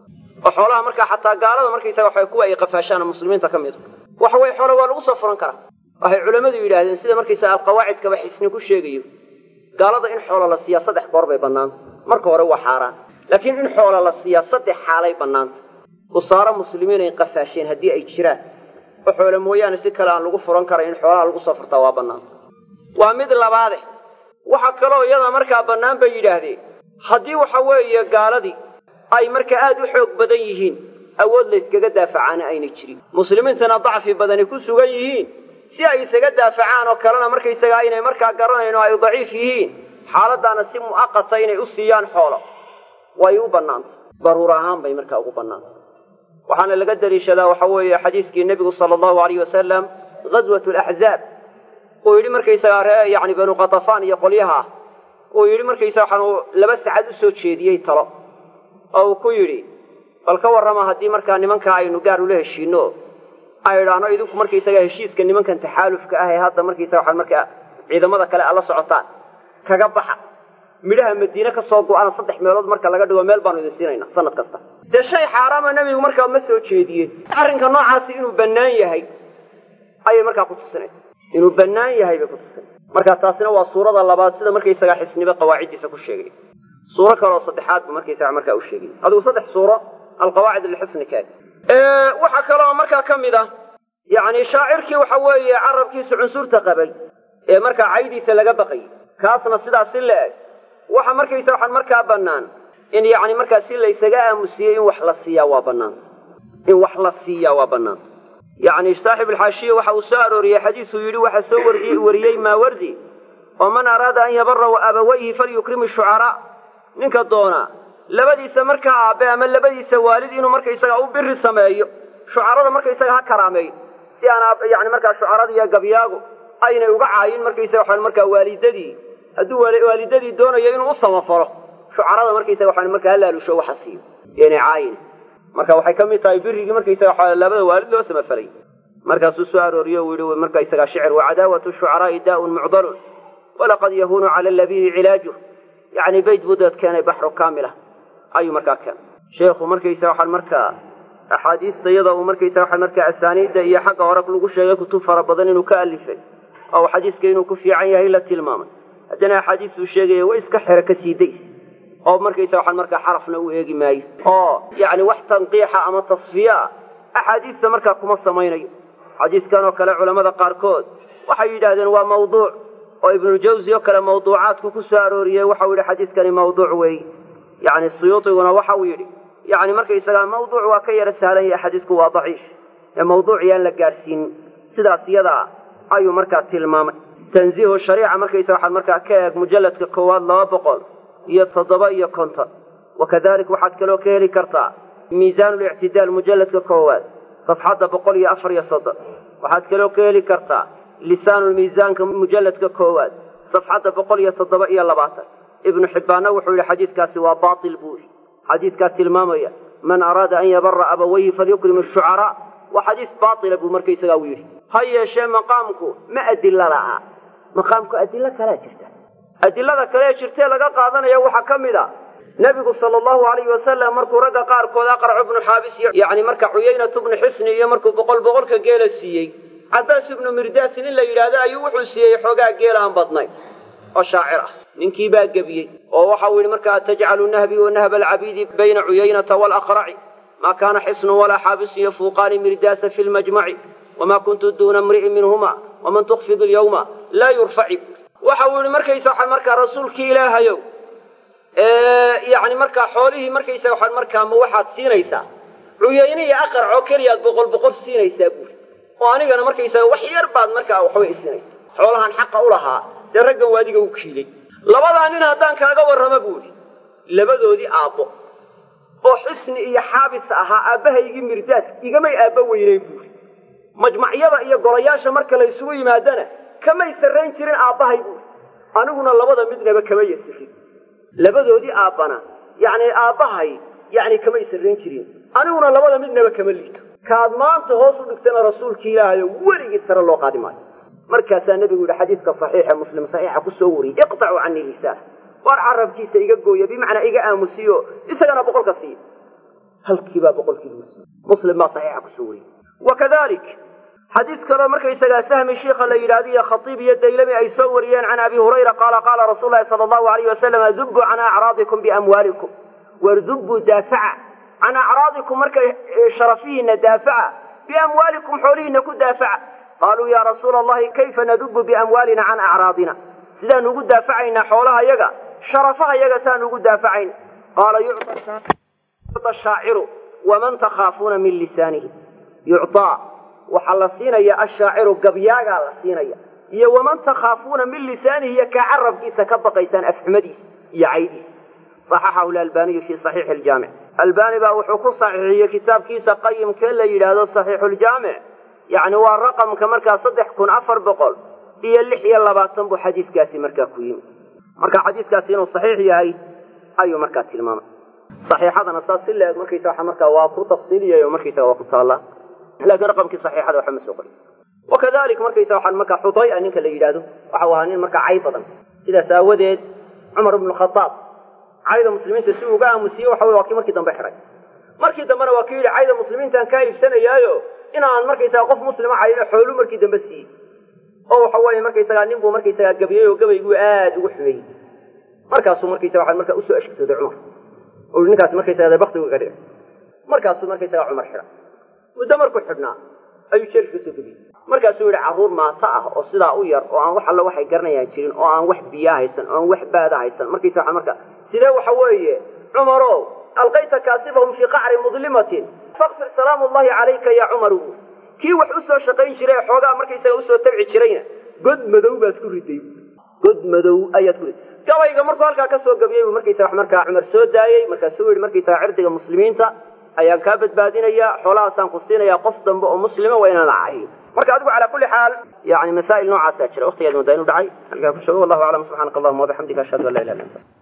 oo xoolaha markaa xataa gaalada markaysaga waxa kuwa ay qafaashaan muslimiinta ka mid waxa weye xoola waa lagu soo furan karaa waxay culammadu yidhaahdeen sida markaysaga alqawaacidkaba xisni ku sheegayo gaalada in xoola la siiyaa saddex goor bay bannaanta marka hore waa xaaraan laakiin in xoola la siiyaa saddex xaalay bannaanta usaaro muslimiin ay qafaasheen haddii ay jiraan oo xoole mooyaane si kale aan lagu furan karay in xoolaha lagu soo furtaa waa bannaanta waa mid labaade waxa kaloo iyada markaa bannaan bay yidhaahdeen haddii waxa weeye gaaladii ay markaa aada u xoog badan yihiin awood layskaga daafacaana aynay jirin muslimiintana dacfi badani ku sugan yihiin si ay isaga daafacaan oo kalena markaysaga aynay markaa garanayn oo ay daciif yihiin xaaladaana si mu'aqata inay u siiyaan xoolo way u bannaantay daruur ahaan bay markaa ugu bannaantay waxaana laga daliishadaa waxa weeye xadiiskii nebigu sala allahu alayh wasalam ghaswat laxzaab uu yidhi markaysagaa ree yani banu katafaan iyo qolyaha ah uu yidhi markaysaga waxaan laba sacad u soo jeediyey talo oo uu ku yidhi bal ka warrama haddii markaa nimankaa aynu gaar ula heshiino ay idhaahno idinku markaysaga heshiiska nimankan taxaalufka ah ee hadda markaysaga waxaan markaa ciidamada kale aad la socotaan kaga baxa midhaha madiine ka soo go-ana saddex meelood marka laga dhigo meel baanu idin siinayna sanad kasta dee shay xaaraama nebigu markaa ma soo jeediyeen arrinka noocaasi inuu bannaan yahay ayay markaa ku tusinaysa inuu bannaan yahay bay ku tusinaysa marka taasina waa suurada labaad sida markaysagaa xisnibe qawaaciddiisa ku sheegay suuro kaleoo saddexaad bu markaysaga markaa u sheegay adigu saddex suuro alqawaacid lixisni kaad waxaa kaloo markaa ka mid ah yacni shaacirkii waxa weeye carabkiisu cunsurta qabay ee markaa caydiisa laga baqayay kaasna sidaas si la eg waxa markaysa waxaan markaa bannaan in yacni markaa si laysaga aamusiyey in wax la siiyaa waa bannaan in wax la siiyaa waa bannaan yacni saaxib alxaashiya waxa uu soo arooriyey xadiisuu yidhi waxaa soo wariyey wariyey maawardi oo man araada an yabara abawayhi falyukrim shucaraa ninka doona labadiisa markaa aabe ama labadiisa waalid inuu markaysaga u biri sameeyo shucarada markaysaga ha karaameeyo si aan yani markaa shucarada iyo gabyaagu aynay uga caayin markaysaga waxaan markaa waalidadii hadduu waalidadii doonayo inuu u samafalo shucarada markaysaga waxaan markaa halaalusho waxa siiyo inay caayin marka waxay ka mid tahay birigii markaysaga waxaa labada waalid loo samafalay markaasuu soo arooriyo uu yihi markaysaga shicir wacadaawatu shucaraa'i daa'un mucdalun walaqad yahuunu cala labibi cilaajuh yacni bayt buu daed keenay baxru kaamila ayuu markaa keenay sheekhu markaysa waxaan markaa axaadiista iyada uu markaysa waxaan markaa asaaniidda iyo xagga hore lagu sheegay kutub fara badan inuu ka alifay oo xadiiska inuu ku fiican yahay la tilmaamay haddana axaadiistuu sheegaya way iska xero ka sii days oo markaysa waxaan markaa xarafna u eegi maayo oo yacni wax tanqiixa ama tasfiya ah axaadiista markaa kuma samaynayo xadiiskan oo kale culammada qaarkood waxay yidhaahdeen waa mawduuc oo ibnuljawsi oo kale mawduucaadku ku soo arooriyey waxau yidhi xadiiskani mawduuc weeye yacni suyuutiguna waxa uu yidhi yacni markaysagaa mawduuc waa ka yara sahlan yahay xadiisku waa daciif ee mawduuc yaan la gaadhsiinin sidaas iyadaa ayuu markaa tilmaamay tanziihu shariica markaysa waxaad markaa ka eeg mujalladka koowaad laba boqol iyo toddoba iyo konton wakadalik waxaad kaloo ka heli kartaa miisaan lictidaal mujalladka koowaad safxadda boqol iyo afar iyo soddon waxaad kaloo ka heli kartaa lisaanulmiisaanka mujalladka koowaad safxadda boqol iyo toddoba iyo labaatan ibnu xibbaanna wuxuu yihi xadiiskaasi waa baatil buu yihi xadiiskaa tilmaamaya man araada an yabara abawayhi falyukrim ashucaraa waa xadiis baatila buu markaysagaa u yidhi ha yeeshee maqaamku ma adila la'a maqaamku adilo kalea jirta adilada kalee jirtee laga qaadanaya waxaa ka mid a nebigu sala allahu alayhi wasalam markuu ragga qaarkood aqracu ibnu xaabis iyo yacni marka cuyaynatu ibnu xisni iyo markuu boqol boqolka geela siiyey cabaas ibnu mirdaasin in la yidhaahdo ayuu wuxuu siiyey xoogaa geel aan badnayn oo shaacir ah ninkii baa gebiyey oo waxau yidhi markaa tajcalu nahbi wa nahba alcabiidi bayna cuyaynata waalaqraci maa kaana xisnun walaa xaabisun yafuuqaani mirdaasa fi lmajmaci wamaa kuntu duuna mri'in minhuma waman tukfidu lyawma laa yurfaci waxa uu yihi markaysa waxaan markaa rasuulkii ilaahayow yani markaa xoolihii markaysa waxaan markaa ma waxaad siinaysaa cuyayne iyo aqrac oo keliyaad boqol boqol siinaysaa buuri oo anigana markaysaa wax yar baad markaa waxbay siinaysaa xoolahan xaqa u lahaa dee raggan waadiga u kiilay labadaa nin haddaan kaaga warrama buuri labadoodii aabbo oo xisni iyo xaabis ahaa aabbahaygii mirdaas igamay aabba weyneyn buuri majmacyada iyo golayaasha marka la ysugu yimaadana kamay sarrayn jirin aabbahay buuri aniguna labada midnaba kama yasirin labadoodii aabbana yacni aabbahay yacni kamay sarrayn jirin aniguna labada midnaba kama liito kaad maanta hoos u dhigtana rasuulkii ilaahayo weligii sare loo qaadi maayo markaasaa nebigu yidhi xadiidka saxiixa muslim saxiixa ku soo wariyey iqtacuu canii lisaana waar carabkiisa iga gooya bimacnaa iga aamusiyo isagana boqolka siiya halkiibaa boqolkii lagu siiye muslim baa saxiixa kusoo wariyey wakadalik xadiis kaloo markaysagaa sahmi shiikha la yidhahdo iyo khatiib iyo daylami ay soo wariyeen can abi hurayra qaala qaala rasuulu lahi sala allahu alayh wasalam dubuu can acraadikum biamwaalikum wardubuu daafaca can acraadikum markay sharafihiina daafaca biamwaalikum xoolihiina ku daafaca qaaluu ya rasuula allahi kayfa nadubu biamwaalina can acraadina sidaan ugu daafacaynaa xoolaha yaga sharafaha yaga saan ugu daafacayna qaala yucda shaaciru waman takhaafuuna min lisaanihi yucطaa waxaa la siinaya ashaaciru gabyaagaa la siinaya iyo waman takhaafuuna min lisaanihi iyo kaa carabkiisa ka baqaysaan afxumadiisa iyo caydiisa صaxaxahu lalbaniyu fi صaxiixi ljaamic albani baa wuxuu ku saxiixiyey kitaabkiisa qayimkee la yidhaahdo صaxiixu ljaamic yani waa raqamka markaa saddex kun afar boqol iyo lix iyo labaatan buu xadiiskaasi markaa ku yimi marka xadiiskaasi inuu saxiix yahay ayuu markaa tilmaamay saxiixadana saas si leeg markaysa waa markaa waa ku tafsiiliyay oo markaysa waa ku taallaa laakiin raqamkii saxiixada waxba ma soo qorin wakadalika markaysa waxaan markaa xudaya ninka la yidhaahdo waxau ahaa nin markaa cay badan sidaas aawadeed cumar ibnu khadaab cayda muslimiinta si uga aamusiyey waxa wey waa kii markii dambe xihay markii dambena waa kii yidhi cayda muslimiintaan kaa iibsanayaayo inaan markaysaga qof muslima cayno xoolu markii dambe siiyey oo waxa weeye markaysagaa nin buu markaysagaa gabyey oo gabayguu aada ugu xumeeyey markaasuu markaysa waxaa markaa usoo ashkatooday cumar o ninkaas markaysaga baktigu ga dhici markaasuu markaysagaa cumar xidha muddo markuu xidhnaa ayuu jeelka kasoo gebiyey markaasuu yidhi carruur maata ah oo sidaa u yar oo aan wax alla waxay garanayaan jirin oo aan wax biyaa haysan oo aan wax baada haysan markaysa waa marka sidee waxa weeye cumarow alqayta kaasifahum fii qacri mudlimatin fakfir salaamu llahi calayka ya cumaru kii wax usoo shaqayn jiray ee xoogaa markaysaga usoo tabci jirayna god madow baad ku riday god madow ayaad ku riday gabayga markuu halkaa kasoo gabiyey buu markaysa wax markaa cumar soo daayey markaasuu yidhi markaysaga cirdiga muslimiinta ayaan kaa badbaadinayaa xoolahaasaan ku siinayaa qof dambe oo muslima waa inaan ahayn marka adigu calaa kulli xaal yani masaa'il noocaasaa jira waqtigeed moodaa inu dhacay halkaa ku joogo wallahu aclam subxaanaka allahuma wabixamdika ashhadu an la ilaha illa anta